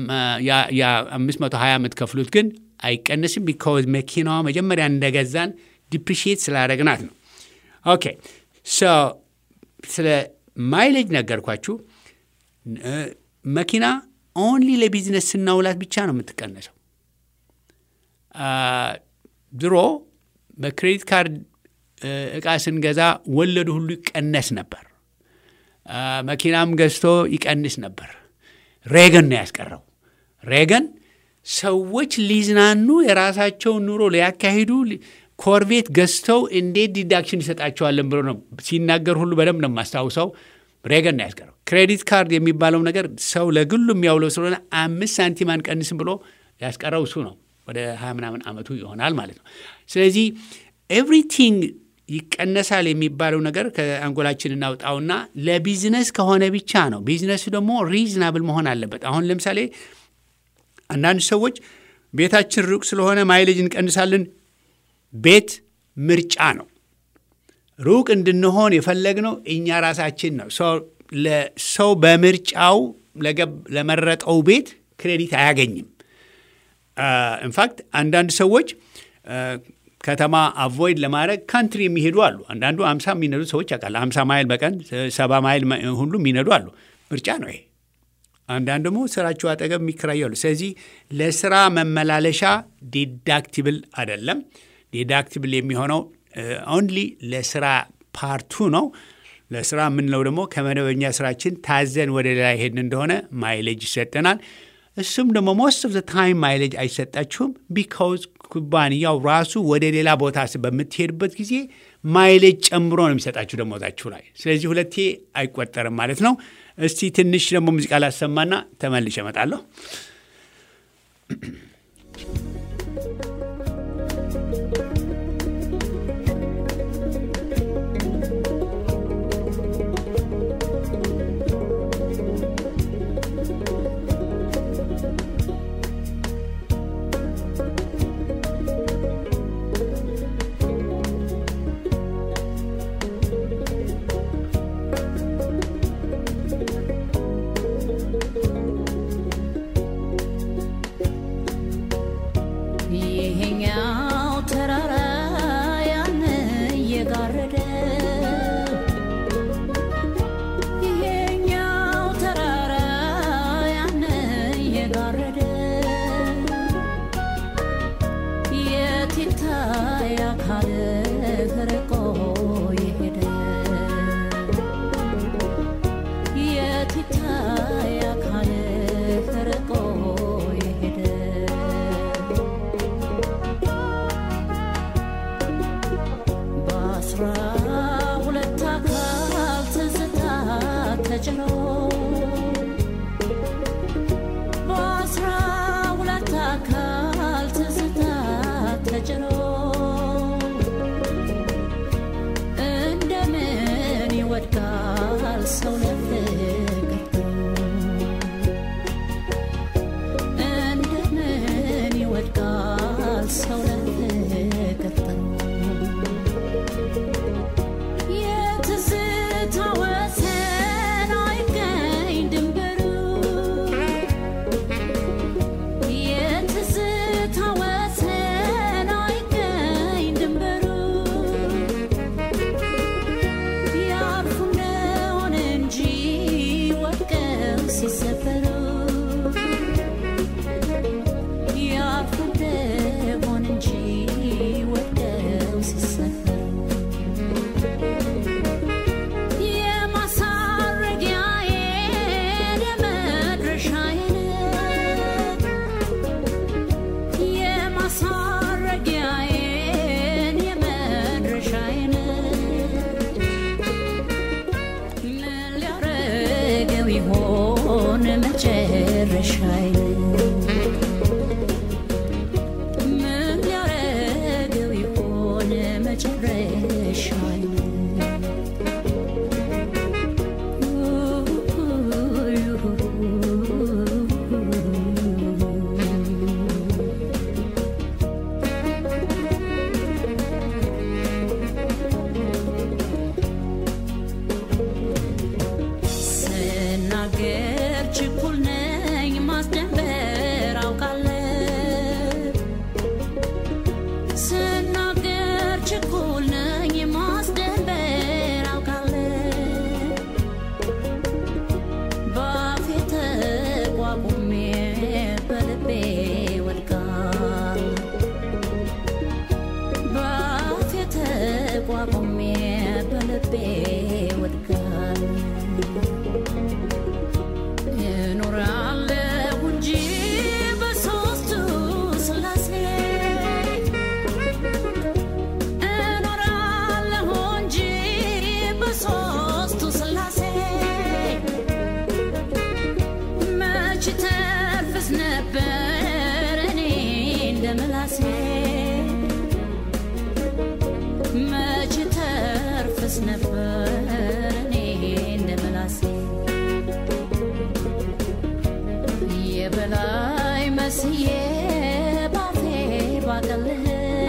520 የምትከፍሉት ግን አይቀንስም። ቢካዝ መኪናዋ መጀመሪያ እንደገዛን ዲፕሪሺየት ስላደረግናት ነው። ኦኬ ሶ ስለ ማይሌጅ ነገርኳችሁ። መኪና ኦንሊ ለቢዝነስ ስናውላት ብቻ ነው የምትቀነሰው። ድሮ በክሬዲት ካርድ እቃ ስንገዛ ወለዱ ሁሉ ይቀነስ ነበር። መኪናም ገዝቶ ይቀንስ ነበር። ሬገን ነው ያስቀረው። ሬገን ሰዎች ሊዝናኑ የራሳቸውን ኑሮ ሊያካሂዱ ኮርቤት ገዝተው እንዴት ዲዳክሽን ይሰጣቸዋለን ብሎ ነው ሲናገር ሁሉ በደንብ ነው የማስታውሰው። ሬገን ነው ያስቀረው። ክሬዲት ካርድ የሚባለው ነገር ሰው ለግሉ የሚያውለው ስለሆነ አምስት ሳንቲም አንቀንስም ብሎ ያስቀረው እሱ ነው። ወደ ሀያ ምናምን ዓመቱ ይሆናል ማለት ነው። ስለዚህ ኤቭሪቲንግ ይቀነሳል የሚባለው ነገር ከአንጎላችን እናውጣውና ለቢዝነስ ከሆነ ብቻ ነው። ቢዝነሱ ደግሞ ሪዝናብል መሆን አለበት። አሁን ለምሳሌ አንዳንድ ሰዎች ቤታችን ሩቅ ስለሆነ ማይሌጅ እንቀንሳለን። ቤት ምርጫ ነው። ሩቅ እንድንሆን የፈለግነው እኛ ራሳችን ነው። ሰው በምርጫው ለመረጠው ቤት ክሬዲት አያገኝም። ኢንፋክት አንዳንድ ሰዎች ከተማ አቮይድ ለማድረግ ካንትሪ የሚሄዱ አሉ። አንዳንዱ አምሳ የሚነዱ ሰዎች ያውቃል። አምሳ ማይል በቀን ሰባ ማይል ሁሉ የሚነዱ አሉ። ምርጫ ነው ይሄ። አንዳንድ ደግሞ ስራቸው አጠገብ የሚከራዩ አሉ። ስለዚህ ለስራ መመላለሻ ዲዳክቲብል አይደለም። ዲዳክቲብል የሚሆነው ኦንሊ ለስራ ፓርቱ ነው። ለስራ የምንለው ደግሞ ከመደበኛ ስራችን ታዘን ወደ ሌላ ሄድን እንደሆነ ማይሌጅ ይሰጠናል። እሱም ደግሞ ሞስት ኦፍ ዘ ታይም ማይሌጅ አይሰጣችሁም። ቢካውዝ ኩባንያው ራሱ ወደ ሌላ ቦታ በምትሄድበት ጊዜ ማይሌጅ ጨምሮ ነው የሚሰጣችሁ ደሞዛችሁ ላይ። ስለዚህ ሁለቴ አይቆጠርም ማለት ነው። እስቲ ትንሽ ደግሞ ሙዚቃ ላሰማና ተመልሼ እመጣለሁ። መጨረሻዬ ምን ሊያረገው ይሆን መጨረሻዬ ስናገር ችኩል ነኝ ማስደንበር አውቃለሁ ስናገር ችኩል ነኝ ማስደንበር አውቃለሁ ባፌ ተቋቁሜ በልቤ ወድቃል ባፌ ተቋቁሜ በልቤ ወድቃል እኖራለሁ እንጂ በሦስቱ ሥላሴ እኖራለሁ እንጂ በሦስቱ ሥላሴ መች ተርፍስ ነበር እኔ እንደ ምላሴ መች ተርፍስ ነበር እኔ እንደ ምላሴ የበላይ መስዬ ባፌ ባቀልህ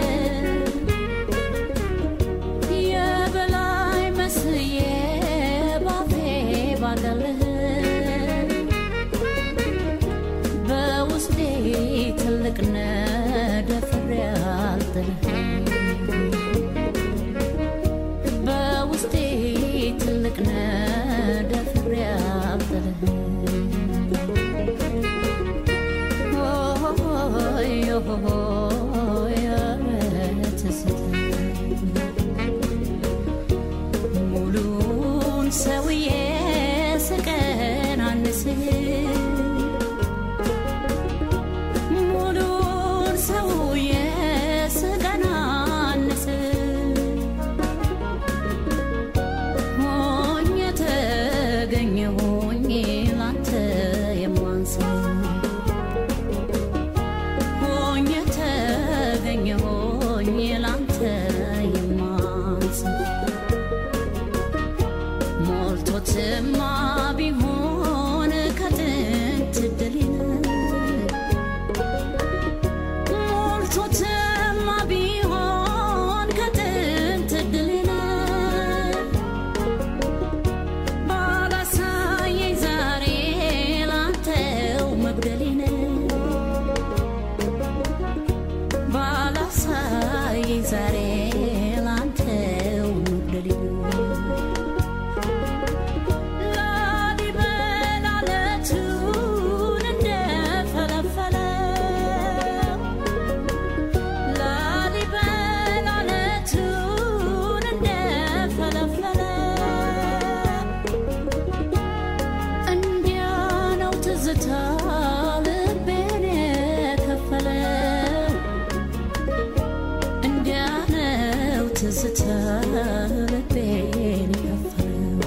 የበላይ መስዬ ባፌ ባቀልህ በውስጤ ትልቅ ነደፍሬ አልጥልህ በውስጤ ትልቅ ነደፍሬ አልጥልህ ሙሉን ሰውዬ ስቀናንስ ሙሉን ሰውዬ ስቀናንስ ሆኜ ተገኘሁኝ ላንተ የማንሰው ሆኜ ተገኘሁኝ ላንተ የማንስ ሞልቶትማ ቢሆን ከጥንት ድልን ሞልቶትማ ቢሆን ከጥንት ድልን ባላሳየኝ ዛሬ ላንተው መጉደሌን ባላሳየኝ ዛሬ ላንተው መጉደሌን ላሊበላ ዓለቱን እንደፈለፈለው ላሊበላ ዓለቱን እንደፈለፈለው እንዲያ ነው ትዝታ ልቤን የከፈለው እንዲያ ነው ትዝታ ልቤን የከፈለው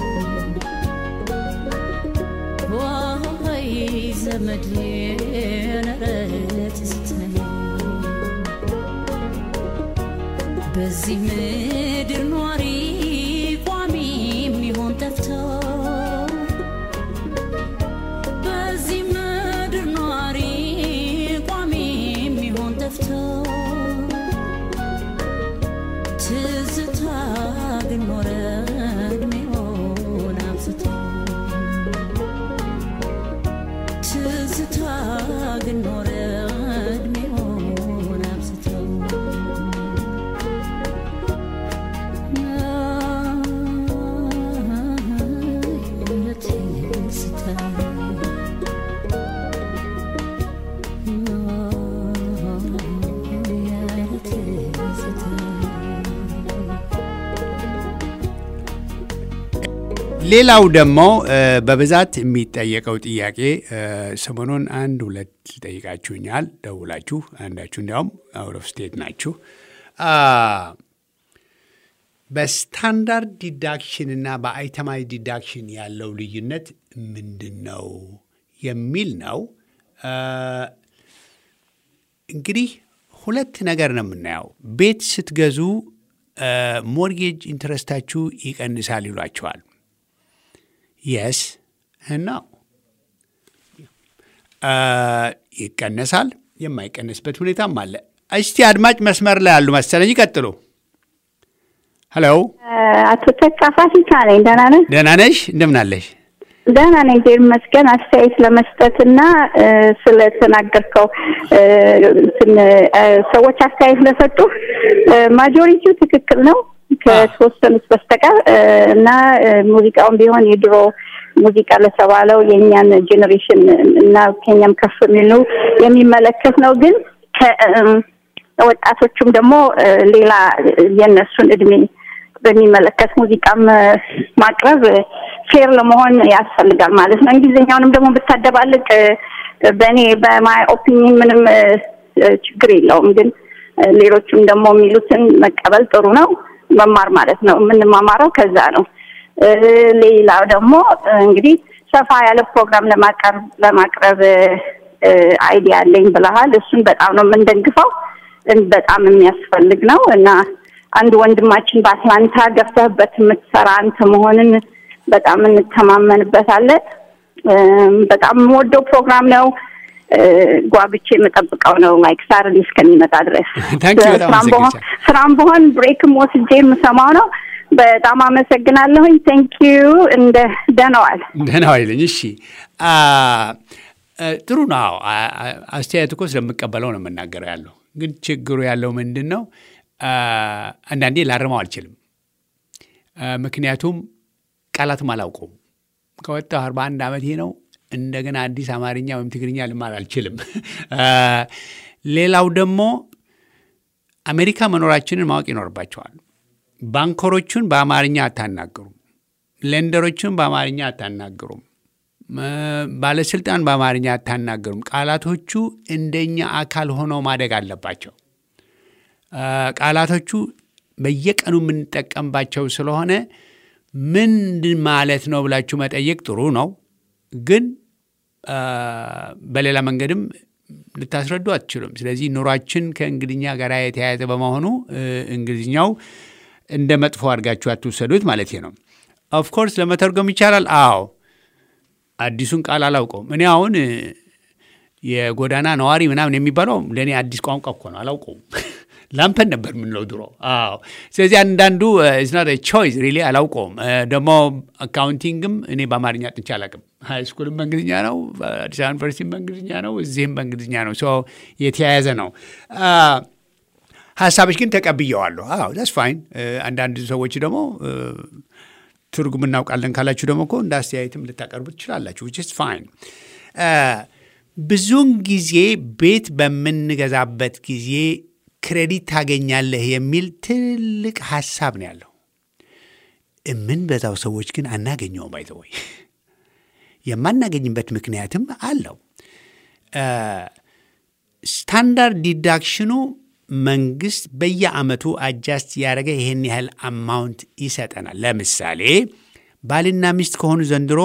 ወይ ዘመዴ ኧረ ትዝታዬ በዚህ ምድር ኗሪ ቋሚ የሚሆን ጠፍቶ በዚህ ምድር ኗሪ ቋሚ የሚሆን ጠፍቶ ትዝታ ግን ኖረ እድሜውን አብዝቶ ትዝታ ግን ኖረ እድሜውን አብዝቶ ሌላው ደግሞ በብዛት የሚጠየቀው ጥያቄ ሰሞኑን አንድ ሁለት ጠይቃችሁኛል ደውላችሁ፣ አንዳችሁ እንዲያውም አውት ኦፍ ስቴት ናችሁ። በስታንዳርድ ዲዳክሽን እና በአይተማይዝ ዲዳክሽን ያለው ልዩነት ምንድን ነው የሚል ነው። እንግዲህ ሁለት ነገር ነው የምናየው። ቤት ስትገዙ ሞርጌጅ ኢንትረስታችሁ ይቀንሳል ይሏቸዋል። የስ እና ይቀነሳል፣ የማይቀንስበት ሁኔታም አለ። እስቲ አድማጭ መስመር ላይ ያሉ መሰለኝ ይቀጥሉ። ሄሎ፣ አቶ ተካ ፋሲካ ነኝ። ደህና ነህ? ደህና ነሽ? እንደምን አለሽ? ደህና ነኝ፣ እግዚአብሔር ይመስገን። አስተያየት ለመስጠትና ስለተናገርከው እንትን ሰዎች አስተያየት ለሰጡ ማጆሪቲው ትክክል ነው ከተወሰኑት በስተቀር እና ሙዚቃውን ቢሆን የድሮ ሙዚቃ ለተባለው የእኛን ጄኔሬሽን እና ከኛም ከፍ የሚሉ የሚመለከት ነው። ግን ወጣቶቹም ደግሞ ሌላ የእነሱን እድሜ በሚመለከት ሙዚቃም ማቅረብ ፌር ለመሆን ያስፈልጋል ማለት ነው። እንግሊዝኛውንም ደግሞ ብታደባልቅ በእኔ በማይ ኦፒኒየን ምንም ችግር የለውም። ግን ሌሎቹም ደግሞ የሚሉትን መቀበል ጥሩ ነው። መማር ማለት ነው። የምንማማረው ከዛ ነው። ሌላው ደግሞ እንግዲህ ሰፋ ያለ ፕሮግራም ለማቅረብ ለማቅረብ አይዲያ አለኝ ብለሃል። እሱን በጣም ነው የምንደግፈው። በጣም የሚያስፈልግ ነው እና አንድ ወንድማችን በአትላንታ ገፍተህበት የምትሰራ አንተ መሆንን በጣም እንተማመንበታለን። በጣም የምወደው ፕሮግራም ነው። ጓጉቼ የምጠብቀው ነው ላይክ ሳርዲ እስከሚመጣ ድረስ ስራም በሆን ብሬክም ወስጄ የምሰማው ነው። በጣም አመሰግናለሁኝ። ቴንክ ዩ እንደ ደህናዋል ደህናዋል ይለኝ። እሺ ጥሩ ነው። አስተያየት እኮ ስለምቀበለው ነው የምናገረው ያለው። ግን ችግሩ ያለው ምንድን ነው? አንዳንዴ ላርመው አልችልም። ምክንያቱም ቃላትም አላውቀውም። ከወጣሁ አርባ አንድ ዓመቴ ነው። እንደገና አዲስ አማርኛ ወይም ትግርኛ ልማር አልችልም። ሌላው ደግሞ አሜሪካ መኖራችንን ማወቅ ይኖርባቸዋል። ባንከሮቹን በአማርኛ አታናግሩም። ሌንደሮቹን በአማርኛ አታናግሩም። ባለስልጣን በአማርኛ አታናግሩም። ቃላቶቹ እንደኛ አካል ሆነው ማደግ አለባቸው። ቃላቶቹ በየቀኑ የምንጠቀምባቸው ስለሆነ ምንድን ማለት ነው ብላችሁ መጠየቅ ጥሩ ነው። ግን በሌላ መንገድም ልታስረዱ አትችሉም። ስለዚህ ኑሯችን ከእንግሊዝኛ ጋር የተያያዘ በመሆኑ እንግሊዝኛው እንደ መጥፎ አድርጋችሁ አትውሰዱት ማለት ነው። ኦፍኮርስ ለመተርጎም ይቻላል። አዎ አዲሱን ቃል አላውቀውም። እኔ አሁን የጎዳና ነዋሪ ምናምን የሚባለው ለእኔ አዲስ ቋንቋ እኮ ነው፣ አላውቀውም። ላምፐን ነበር የምንለው ድሮ። አዎ ስለዚህ አንዳንዱ ስናት ቾይስ ሪሊ አላውቀውም። ደግሞ አካውንቲንግም እኔ በአማርኛ ጥንቻ አላውቅም። ሃይ ስኩልም በእንግሊዝኛ ነው፣ አዲስ አበባ ዩኒቨርሲቲም በእንግሊዝኛ ነው፣ እዚህም በእንግሊዝኛ ነው። የተያያዘ ነው። ሀሳቦች ግን ተቀብየዋለሁ። አዎ ዳስ ፋይን። አንዳንድ ሰዎች ደግሞ ትርጉም እናውቃለን ካላችሁ ደግሞ እኮ እንደ አስተያየትም ልታቀርቡ ትችላላችሁ። ዊች ኢዝ ፋይን። ብዙውን ጊዜ ቤት በምንገዛበት ጊዜ ክሬዲት ታገኛለህ የሚል ትልቅ ሀሳብ ነው ያለው። የምንበዛው ሰዎች ግን አናገኘውም። ባይተወይ የማናገኝበት ምክንያትም አለው። ስታንዳርድ ዲዳክሽኑ መንግስት በየአመቱ አጃስት ያደረገ ይህን ያህል አማውንት ይሰጠናል። ለምሳሌ ባልና ሚስት ከሆኑ ዘንድሮ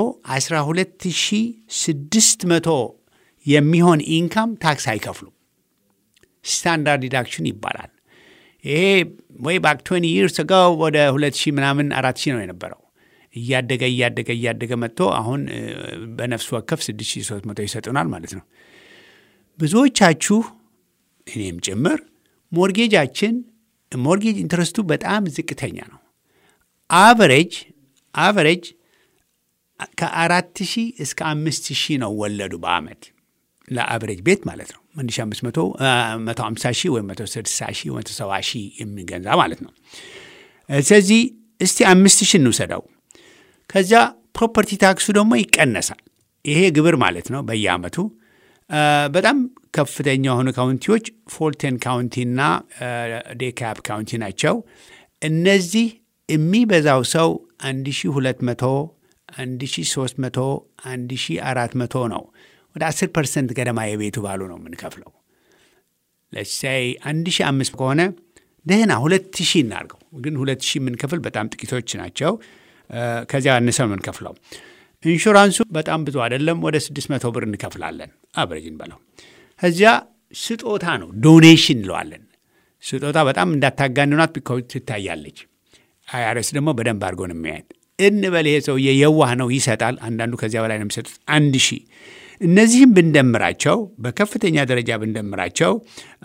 12600 የሚሆን ኢንካም ታክስ አይከፍሉም። ስታንዳርድ ዲዳክሽን ይባላል። ይሄ ወይ ባክ 20 ይርስ አጎ ወደ 2000 ምናምን 4000 ነው የነበረው። እያደገ እያደገ እያደገ መጥቶ አሁን በነፍስ ወከፍ 6300 ይሰጡናል ማለት ነው። ብዙዎቻችሁ እኔም ጭምር ሞርጌጃችን ሞርጌጅ ኢንትረስቱ በጣም ዝቅተኛ ነው። አቨሬጅ አቨሬጅ ከአራት ሺህ እስከ አምስት ሺህ ነው ወለዱ በአመት ለአቨሬጅ ቤት ማለት ነው። አንድ ሺህ አምስት መቶ መቶ ሀምሳ ሺህ ወይም መቶ ስድሳ ሺህ መቶ ሰባ ሺህ የሚገዛ ማለት ነው። ስለዚህ እስቲ አምስት ሺህ እንውሰደው። ከዚያ ፕሮፐርቲ ታክሱ ደግሞ ይቀነሳል። ይሄ ግብር ማለት ነው በየአመቱ በጣም ከፍተኛ የሆኑ ካውንቲዎች ፎልተን ካውንቲና ዴካፕ ካውንቲ ናቸው። እነዚህ የሚበዛው ሰው 1200፣ 1300፣ 1400 ነው። ወደ 10 ፐርሰንት ገደማ የቤቱ ባሉ ነው የምንከፍለው። ለሳይ 1500 ከሆነ ደህና 2000 እናርገው። ግን 2000 የምንከፍል በጣም ጥቂቶች ናቸው። ከዚያ አነሰ ነው የምንከፍለው። ኢንሹራንሱ በጣም ብዙ አይደለም፣ ወደ 600 ብር እንከፍላለን። አብረጅን በለው። እዚያ ስጦታ ነው፣ ዶኔሽን እንለዋለን። ስጦታ በጣም እንዳታጋንኗት ቢኮዝ ትታያለች። አይአርኤስ ደግሞ በደንብ አድርጎ ነው የሚያየት። እንበል ይሄ ሰውዬ የዋህ ነው ይሰጣል። አንዳንዱ ከዚያ በላይ ነው የሚሰጡት፣ አንድ ሺህ እነዚህም ብንደምራቸው በከፍተኛ ደረጃ ብንደምራቸው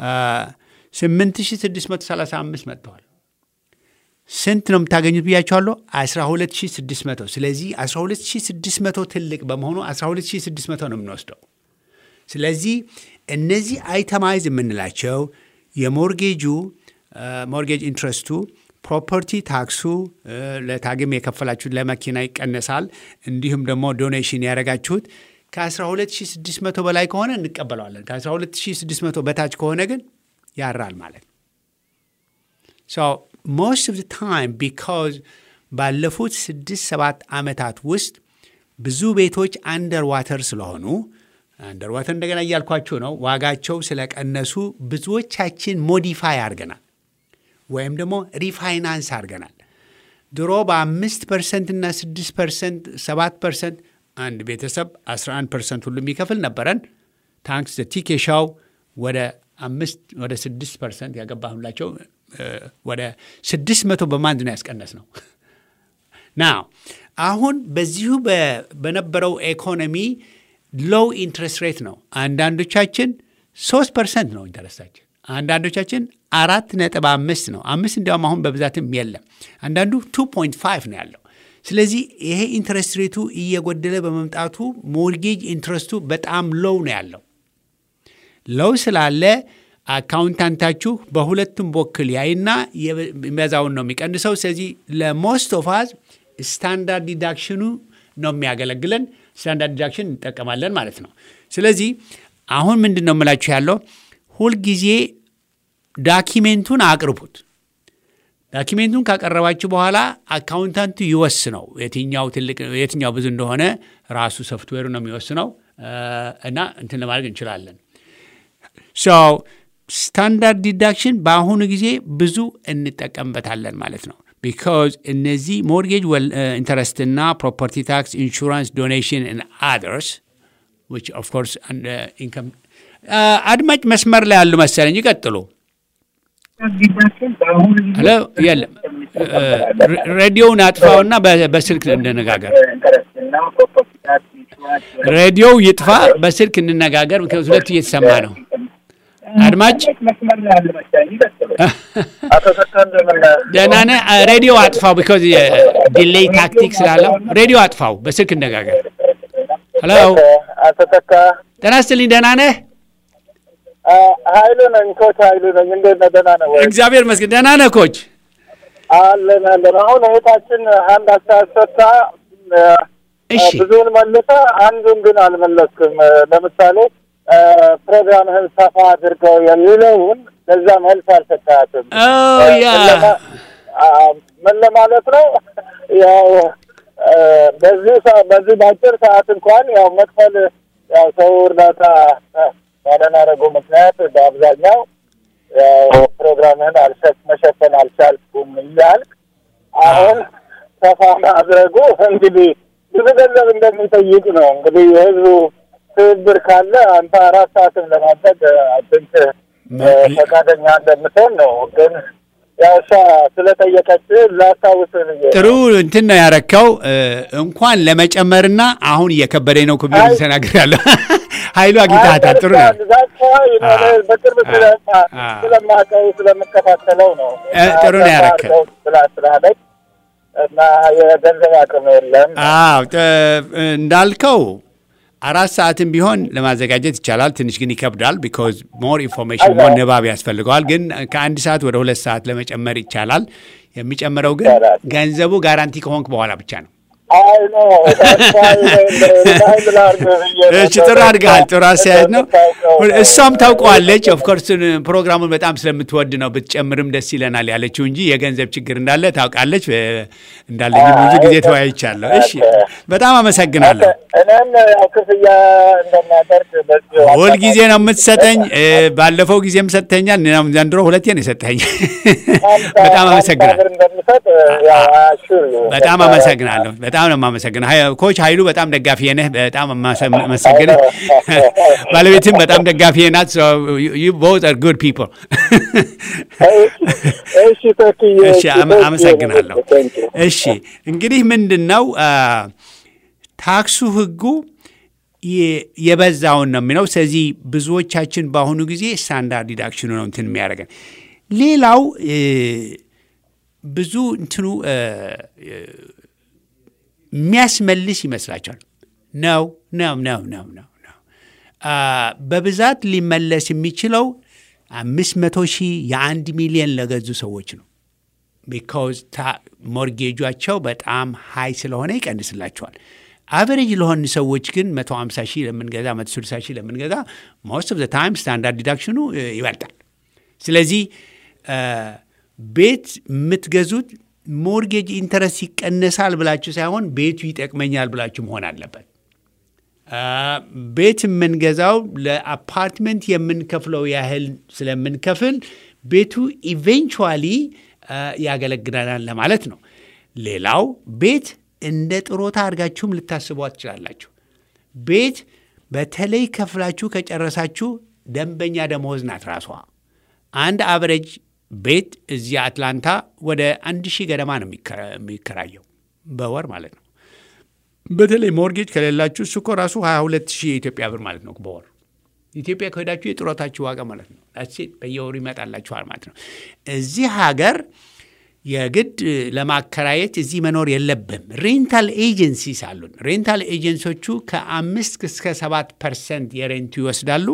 8635 መጥተዋል። ስንት ነው የምታገኙት ብያቸዋለሁ? 12600 ስለዚህ 12600 ትልቅ በመሆኑ 12600 ነው የምንወስደው። ስለዚህ እነዚህ አይተማይዝ የምንላቸው የሞርጌጁ ሞርጌጅ ኢንትረስቱ ፕሮፐርቲ ታክሱ ለታግም የከፈላችሁት ለመኪና ይቀነሳል። እንዲሁም ደግሞ ዶኔሽን ያደረጋችሁት ከ12600 በላይ ከሆነ እንቀበለዋለን። ከ12600 በታች ከሆነ ግን ያራል ማለት ነው። ሶ ሞስት ኦፍ ታይም ቢካዝ ባለፉት ስድስት ሰባት ዓመታት ውስጥ ብዙ ቤቶች አንደር ዋተር ስለሆኑ አንደር ዋተር እንደገና እያልኳችሁ ነው። ዋጋቸው ስለቀነሱ ብዙዎቻችን ሞዲፋይ አድርገናል ወይም ደግሞ ሪፋይናንስ አድርገናል። ድሮ በአምስት ፐርሰንት እና ስድስት ፐርሰንት ሰባት ፐርሰንት አንድ ቤተሰብ 11 ፐርሰንት ሁሉ የሚከፍል ነበረን። ታንክስ ቲኬሻው ወደ አምስት ወደ ስድስት ፐርሰንት ያገባሁላቸው ወደ ስድስት መቶ በማንድ ነው ያስቀነስ ነው። ና አሁን በዚሁ በነበረው ኢኮኖሚ ሎው ኢንትረስት ሬት ነው። አንዳንዶቻችን ሶስት ፐርሰንት ነው ኢንተረስታችን፣ አንዳንዶቻችን አራት ነጥብ አምስት ነው። አምስት እንዲያውም አሁን በብዛትም የለም። አንዳንዱ ቱ ፖይንት ፋይቭ ነው ያለው። ስለዚህ ይሄ ኢንትረስት ሬቱ እየጎደለ በመምጣቱ ሞርጌጅ ኢንትረስቱ በጣም ሎው ነው ያለው። ሎው ስላለ አካውንታንታችሁ በሁለቱም በኩል ያይና የሚበዛውን ነው የሚቀንሰው። ስለዚህ ለሞስት ኦፍ አዝ ስታንዳርድ ዲዳክሽኑ ነው የሚያገለግለን። ስታንዳርድ ዲዳክሽን እንጠቀማለን ማለት ነው። ስለዚህ አሁን ምንድን ነው የምላችሁ ያለው ሁልጊዜ ዳኪሜንቱን አቅርቡት። ዳኪሜንቱን ካቀረባችሁ በኋላ አካውንታንቱ ይወስነው የትኛው ትልቅ የትኛው ብዙ እንደሆነ ራሱ ሶፍትዌሩ ነው የሚወስነው እና እንትን ለማድረግ እንችላለን። ስታንዳርድ ዲዳክሽን በአሁኑ ጊዜ ብዙ እንጠቀምበታለን ማለት ነው። ቢካዝ እነዚህ ሞርጌጅ ኢንተረስትና ፕሮፐርቲ ታክስ፣ ኢንሹራንስ፣ ዶኔሽን አደርስ ኦፍ ኮርስ ኢንከም አድማጭ መስመር ላይ ያሉ መሰለኝ። ይቀጥሉ። ሄሎ፣ የለም ሬዲዮውን አጥፋውና በስልክ እንነጋገር። ሬዲዮው ይጥፋ፣ በስልክ እንነጋገር። ሁለቱ እየተሰማ ነው። አድማጭ ደህና ነህ? ሬዲዮ አጥፋው፣ ቢኮዝ ዲሌይ ታክቲክ ስላለው ሬዲዮ አጥፋው፣ በስልክ እንነጋገር። ሄሎ፣ አቶ ተካ ጤና ይስጥልኝ። ደህና ነህ? ኃይሉ ነኝ። ኮች ኃይሉ ነኝ። እንዴት ነህ? ደህና ነህ ወይ? እግዚአብሔር ይመስገን። ደህና ነህ ኮች? አለን አለን። አሁን እህታችን አንድ አስተያየት ሰጥታ እሺ ብዙውን መልሰ አንዱን ግን አልመለስክም። ለምሳሌ ፕሮግራምህን ሰፋ አድርገው የሚለውን ለዛ መልስ አልሰጣትም። ያ ምን ለማለት ነው? ያው በዚህ ሰ- በዚህ በአጭር ሰዓት እንኳን ያው መክፈል ያው ሰው እርዳታ ባለማድረጉ ምክንያት በአብዛኛው ያው ፕሮግራምህን አልሸ- መሸፈን አልቻልኩም እያልክ አሁን ሰፋ ማድረጉ እንግዲህ ብዙ ገንዘብ እንደሚጠይቅ ነው። እንግዲህ የህዝቡ ትብብር ካለ አንተ አራት ሰዓትን ለማድረግ አድንክ ፈቃደኛ እንደምትሆን ነው። ግን ያው እሷ ስለጠየቀች ላስታውስ ብዬ ነው። ጥሩ እንትን ነው ያረካው። እንኳን ለመጨመርና አሁን እየከበደኝ ነው ኮሚቴ ተናግሬያለሁ። ኃይሉ አግኝተሃታል። ጥሩ ነው። ነው። በቅርብ ስለማ- አ- ስለማውቀው ስለምከታተለው ነው። እ፣ ጥሩ ነው ያረከ። ስላ- ስላለች እና የገንዘብ አቅም የለም። አዎ ጥ- እንዳልከው አራት ሰዓትም ቢሆን ለማዘጋጀት ይቻላል። ትንሽ ግን ይከብዳል። ቢኮዝ ሞር ኢንፎርሜሽን ሞር ንባብ ያስፈልገዋል። ግን ከአንድ ሰዓት ወደ ሁለት ሰዓት ለመጨመር ይቻላል። የሚጨምረው ግን ይቻላል። ገንዘቡ ጋራንቲ ከሆንክ በኋላ ብቻ ነው። አይ ነው እሺ ጥሩ አድርገሃል። ጥሩ አስተያየት ነው። እሷም ታውቀዋለች። ኦፍኮርስ ፕሮግራሙን በጣም ስለምትወድ ነው ብትጨምርም ደስ ይለናል ያለችው እንጂ የገንዘብ ችግር እንዳለ ታውቃለች። እ፣ እንዳለኝ ብዙ ጊዜ ተወያይቻለሁ። እሺ በጣም አመሰግናለሁ። እኔም ያው ክፍያ እንደማደርግ በዚሁ ሁልጊዜ ነው የምትሰጠኝ። እ፣ ባለፈው ጊዜም ሰጥተኛል። እኔም ዘንድሮ ሁለቴ ነው የሰጠኝ። በጣም አመሰግናለሁ። እንደምሰጥ ያው አሹር በጣም አመሰግናለሁ። በጣም በጣም ነው የማመሰግነው ሀይ- ኮች ኃይሉ በጣም ደጋፊ ነህ። በጣም አመሰግንህ። ባለቤትም በጣም ደጋፊ ናት። ዩ ቦዝ አር ጉድ ፒፕል። እሺ ተክዬ እሺ እሺ፣ አመ- thank you። አመሰግናለሁ። Thank you። እሺ እንግዲህ ምንድን ነው አ፣ ታክሱ ህጉ የ- የበዛውን ነው የሚለው። ስለዚህ ብዙዎቻችን በአሁኑ ጊዜ ስታንዳርድ ዲዳክሽኑ ነው እንትን የሚያደርገን። ሌላው እ፣ ብዙ እንትኑ እ፣ እ፣ የሚያስመልስ ይመስላቸዋል። ነው ነው ነው ነው ነው ነው አ፣ በብዛት ሊመለስ የሚችለው አምስት መቶ ሺህ የአንድ ሚሊየን ለገዙ ሰዎች ነው። ቢካውዝ ሞርጌጇቸው በጣም ሀይ ስለሆነ ይቀንስላቸዋል። አቨሬጅ ለሆን ሰዎች ግን 150 ሺህ ለምንገዛ 160 ሺህ ለምንገዛ ሞስት ኦፍ ዘ ታይም ስታንዳርድ ዲዳክሽኑ እ፣ ይበልጣል። ስለዚህ እ፣ ቤት የምትገዙት ሞርጌጅ ኢንተረስት ይቀነሳል ብላችሁ ሳይሆን ቤቱ ይጠቅመኛል ብላችሁ መሆን አለበት። አ፣ ቤት የምንገዛው ለአፓርትመንት የምንከፍለው ያህል ስለምንከፍል ቤቱ ኢቬንቹዋሊ ያገለግለናል ለማለት ነው። ሌላው ቤት እንደ ጥሮታ አድርጋችሁም ልታስቧት ትችላላችሁ። ቤት በተለይ ከፍላችሁ ከጨረሳችሁ ደንበኛ ደመወዝ ናት ራሷ። አንድ አቨሬጅ ቤት እዚህ አትላንታ ወደ አንድ ሺህ ገደማ ነው የሚከራ- የሚከራየው በወር ማለት ነው። በተለይ ሞርጌጅ ከሌላችሁ እሱ እኮ ራሱ 22 ሺህ የኢትዮጵያ ብር ማለት ነው በወር ኢትዮጵያ ከሄዳችሁ የጡረታችሁ ዋጋ ማለት ነው። ሴት በየወሩ ይመጣላችኋል ማለት ነው። እዚህ ሀገር የግድ ለማከራየት እዚህ መኖር የለብም። ሬንታል ኤጀንሲስ አሉን። ሬንታል ኤጀንሲዎቹ ከአምስት እስከ ሰባት ፐርሰንት የሬንቱ ይወስዳሉ።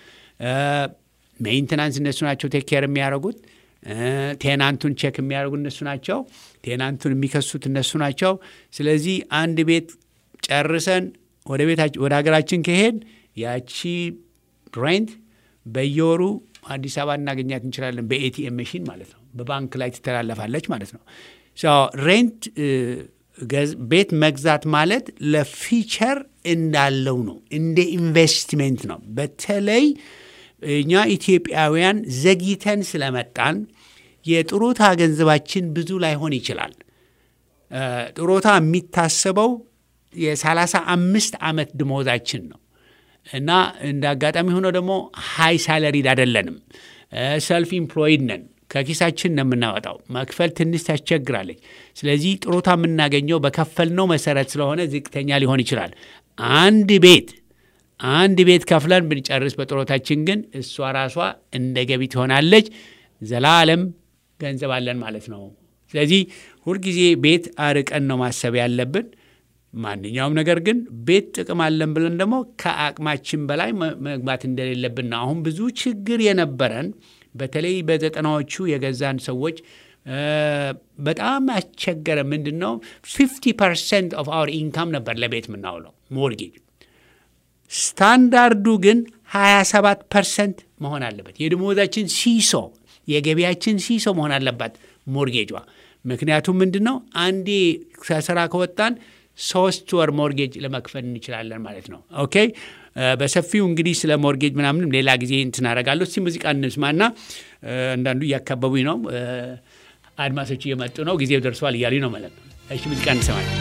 ሜይንተናንስ እነሱ ናቸው ቴክ ኬር የሚያደርጉት። ቴናንቱን ቼክ የሚያደርጉ እነሱ ናቸው። ቴናንቱን የሚከሱት እነሱ ናቸው። ስለዚህ አንድ ቤት ጨርሰን ወደ ቤታችን ወደ ሀገራችን ከሄድ ያቺ ሬንት በየወሩ አዲስ አበባ እናገኛት እንችላለን። በኤቲኤም መሽን ማለት ነው። በባንክ ላይ ትተላለፋለች ማለት ነው። ሶ ሬንት እ፣ ገዝ- ቤት መግዛት ማለት ለፊቸር እንዳለው ነው፣ እንደ ኢንቨስትሜንት ነው። በተለይ እኛ ኢትዮጵያውያን ዘግይተን ስለመጣን የጥሮታ ገንዘባችን ብዙ ላይሆን ይችላል። እ፣ ጥሮታ የሚታሰበው የሰላሳ አምስት ዓመት ድሞዛችን ነው እና እንደ አጋጣሚ ሆኖ ደግሞ ሃይ ሳለሪድ አይደለንም። ሰልፍ ኢምፕሎይድ ነን። ከኪሳችን ነው የምናወጣው። መክፈል ትንሽ ታስቸግራለች። ስለዚህ ጥሮታ የምናገኘው በከፈልነው መሰረት ስለሆነ ዝቅተኛ ሊሆን ይችላል። አንድ ቤት አንድ ቤት ከፍለን ብንጨርስ በጥሮታችን ግን እሷ ራሷ እንደ ገቢ ትሆናለች። ዘላለም ገንዘብ አለን ማለት ነው። ስለዚህ ሁልጊዜ ቤት አርቀን ነው ማሰብ ያለብን። ማንኛውም ነገር ግን ቤት ጥቅም አለን ብለን ደግሞ ከአቅማችን በላይ መ- መግባት እንደሌለብን ነው። አሁን ብዙ ችግር የነበረን በተለይ በዘጠናዎቹ የገዛን ሰዎች እ፣ በጣም አስቸገረ። ምንድን ነው ፊፍቲ ፐርሰንት ኦፍ አወር ኢንካም ነበር ለቤት የምናውለው ሞርጌጅ ስታንዳርዱ ግን 27 ፐርሰንት መሆን አለበት። የደሞዛችን ሲሶ የገቢያችን ሲሶ መሆን አለባት ሞርጌጇ። ምክንያቱም ምንድን ነው አንዴ ከስራ ከወጣን ሶስት ወር ሞርጌጅ ለመክፈል እንችላለን ማለት ነው። ኦኬ እ፣ በሰፊው እንግዲህ ስለ ሞርጌጅ ምናምንም ሌላ ጊዜ እንትን አደርጋለሁ። እስቲ ሙዚቃ እንስማና እ፣ አንዳንዱ እያካበቡኝ ነው። እ፣ አድማሶች እየመጡ ነው። ጊዜው ደርሷል እያሉኝ ነው ማለት ነው። እሺ ሙዚቃ እንሰማለን።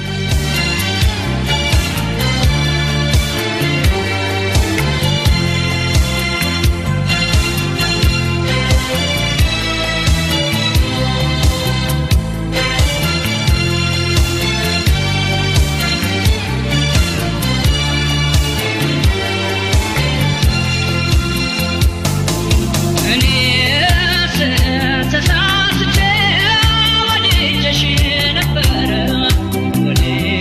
እኔስ ተሳስቼ ወድጄሽ ነበረ ወድጄሽ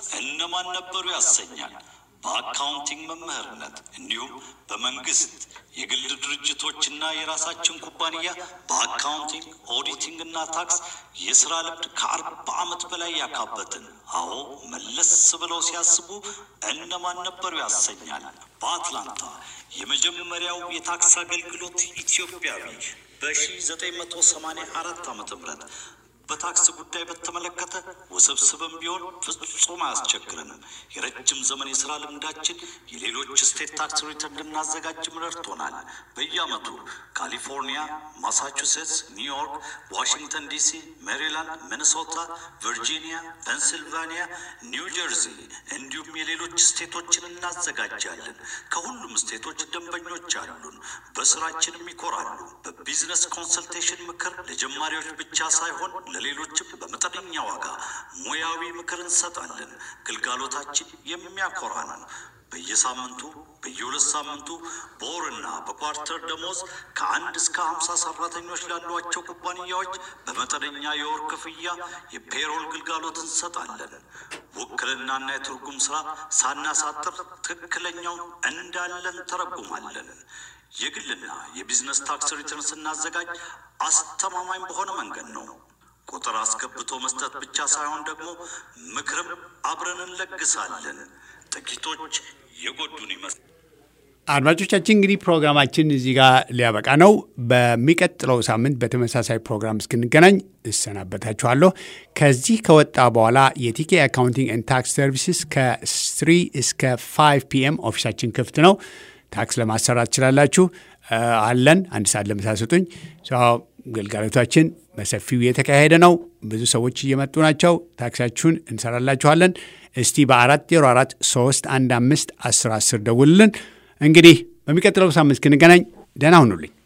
እነማን ነበሩ ያሰኛል። በአካውንቲንግ መምህርነት እንዲሁም በመንግስት የግል ድርጅቶችና የራሳችን ኩባንያ በአካውንቲንግ ኦዲቲንግ እና ታክስ የስራ ልምድ ከአርባ ዓመት በላይ ያካበትን። አዎ መለስ ብለው ሲያስቡ እነማን ነበሩ ያሰኛል። በአትላንታ የመጀመሪያው የታክስ አገልግሎት ኢትዮጵያዊ በ1984 ዓ ም በታክስ ጉዳይ በተመለከተ ውስብስብም ቢሆን ፍጹም አያስቸግረንም። የረጅም ዘመን የስራ ልምዳችን የሌሎች ስቴት ታክስ ሪተርን እንድናዘጋጅም ረድቶናል። በየዓመቱ ካሊፎርኒያ፣ ማሳቹሴትስ፣ ኒውዮርክ፣ ዋሽንግተን ዲሲ፣ ሜሪላንድ፣ ሚኒሶታ፣ ቨርጂኒያ፣ ፔንሲልቫኒያ፣ ኒው ጀርዚ እንዲሁም የሌሎች ስቴቶችን እናዘጋጃለን። ከሁሉም ስቴቶች ደንበኞች አሉን። በስራችንም ይኮራሉ። በቢዝነስ ኮንሰልቴሽን ምክር ለጀማሪዎች ብቻ ሳይሆን ለሌሎችም በመጠነኛ ዋጋ ሙያዊ ምክር እንሰጣለን። ግልጋሎታችን የሚያኮራ ነው። በየሳምንቱ በየሁለት ሳምንቱ በወርና በኳርተር ደሞዝ ከአንድ እስከ ሀምሳ ሰራተኞች ላሏቸው ኩባንያዎች በመጠነኛ የወር ክፍያ የፔሮል ግልጋሎት እንሰጣለን። ውክልናና የትርጉም ስራ ሳናሳጥር ትክክለኛውን እንዳለን ተረጉማለን። የግልና የቢዝነስ ታክስ ሪተርን ስናዘጋጅ አስተማማኝ በሆነ መንገድ ነው። ቁጥር አስገብቶ መስጠት ብቻ ሳይሆን ደግሞ ምክርም አብረን እንለግሳለን። ጥቂቶች የጎዱን ይመስል አድማጮቻችን እንግዲህ ፕሮግራማችን እዚህ ጋር ሊያበቃ ነው። በሚቀጥለው ሳምንት በተመሳሳይ ፕሮግራም እስክንገናኝ እሰናበታችኋለሁ። ከዚህ ከወጣ በኋላ የቲኬ አካውንቲንግ ኤንድ ታክስ ሰርቪስስ ከስሪ እስከ ፋይቭ ፒኤም ኦፊሳችን ክፍት ነው። ታክስ ለማሰራት ትችላላችሁ። አለን አንድ ሰዓት ለምሳ ስጡኝ። ግልጋሎታችን በሰፊው የተካሄደ ነው። ብዙ ሰዎች እየመጡ ናቸው። ታክሳችሁን እንሰራላችኋለን። እስቲ በአራት ዜሮ አራት ሶስት አንድ አምስት አስር አስር ደውልልን። እንግዲህ በሚቀጥለው ሳምንት እስክንገናኝ ደህና ሁኑልኝ።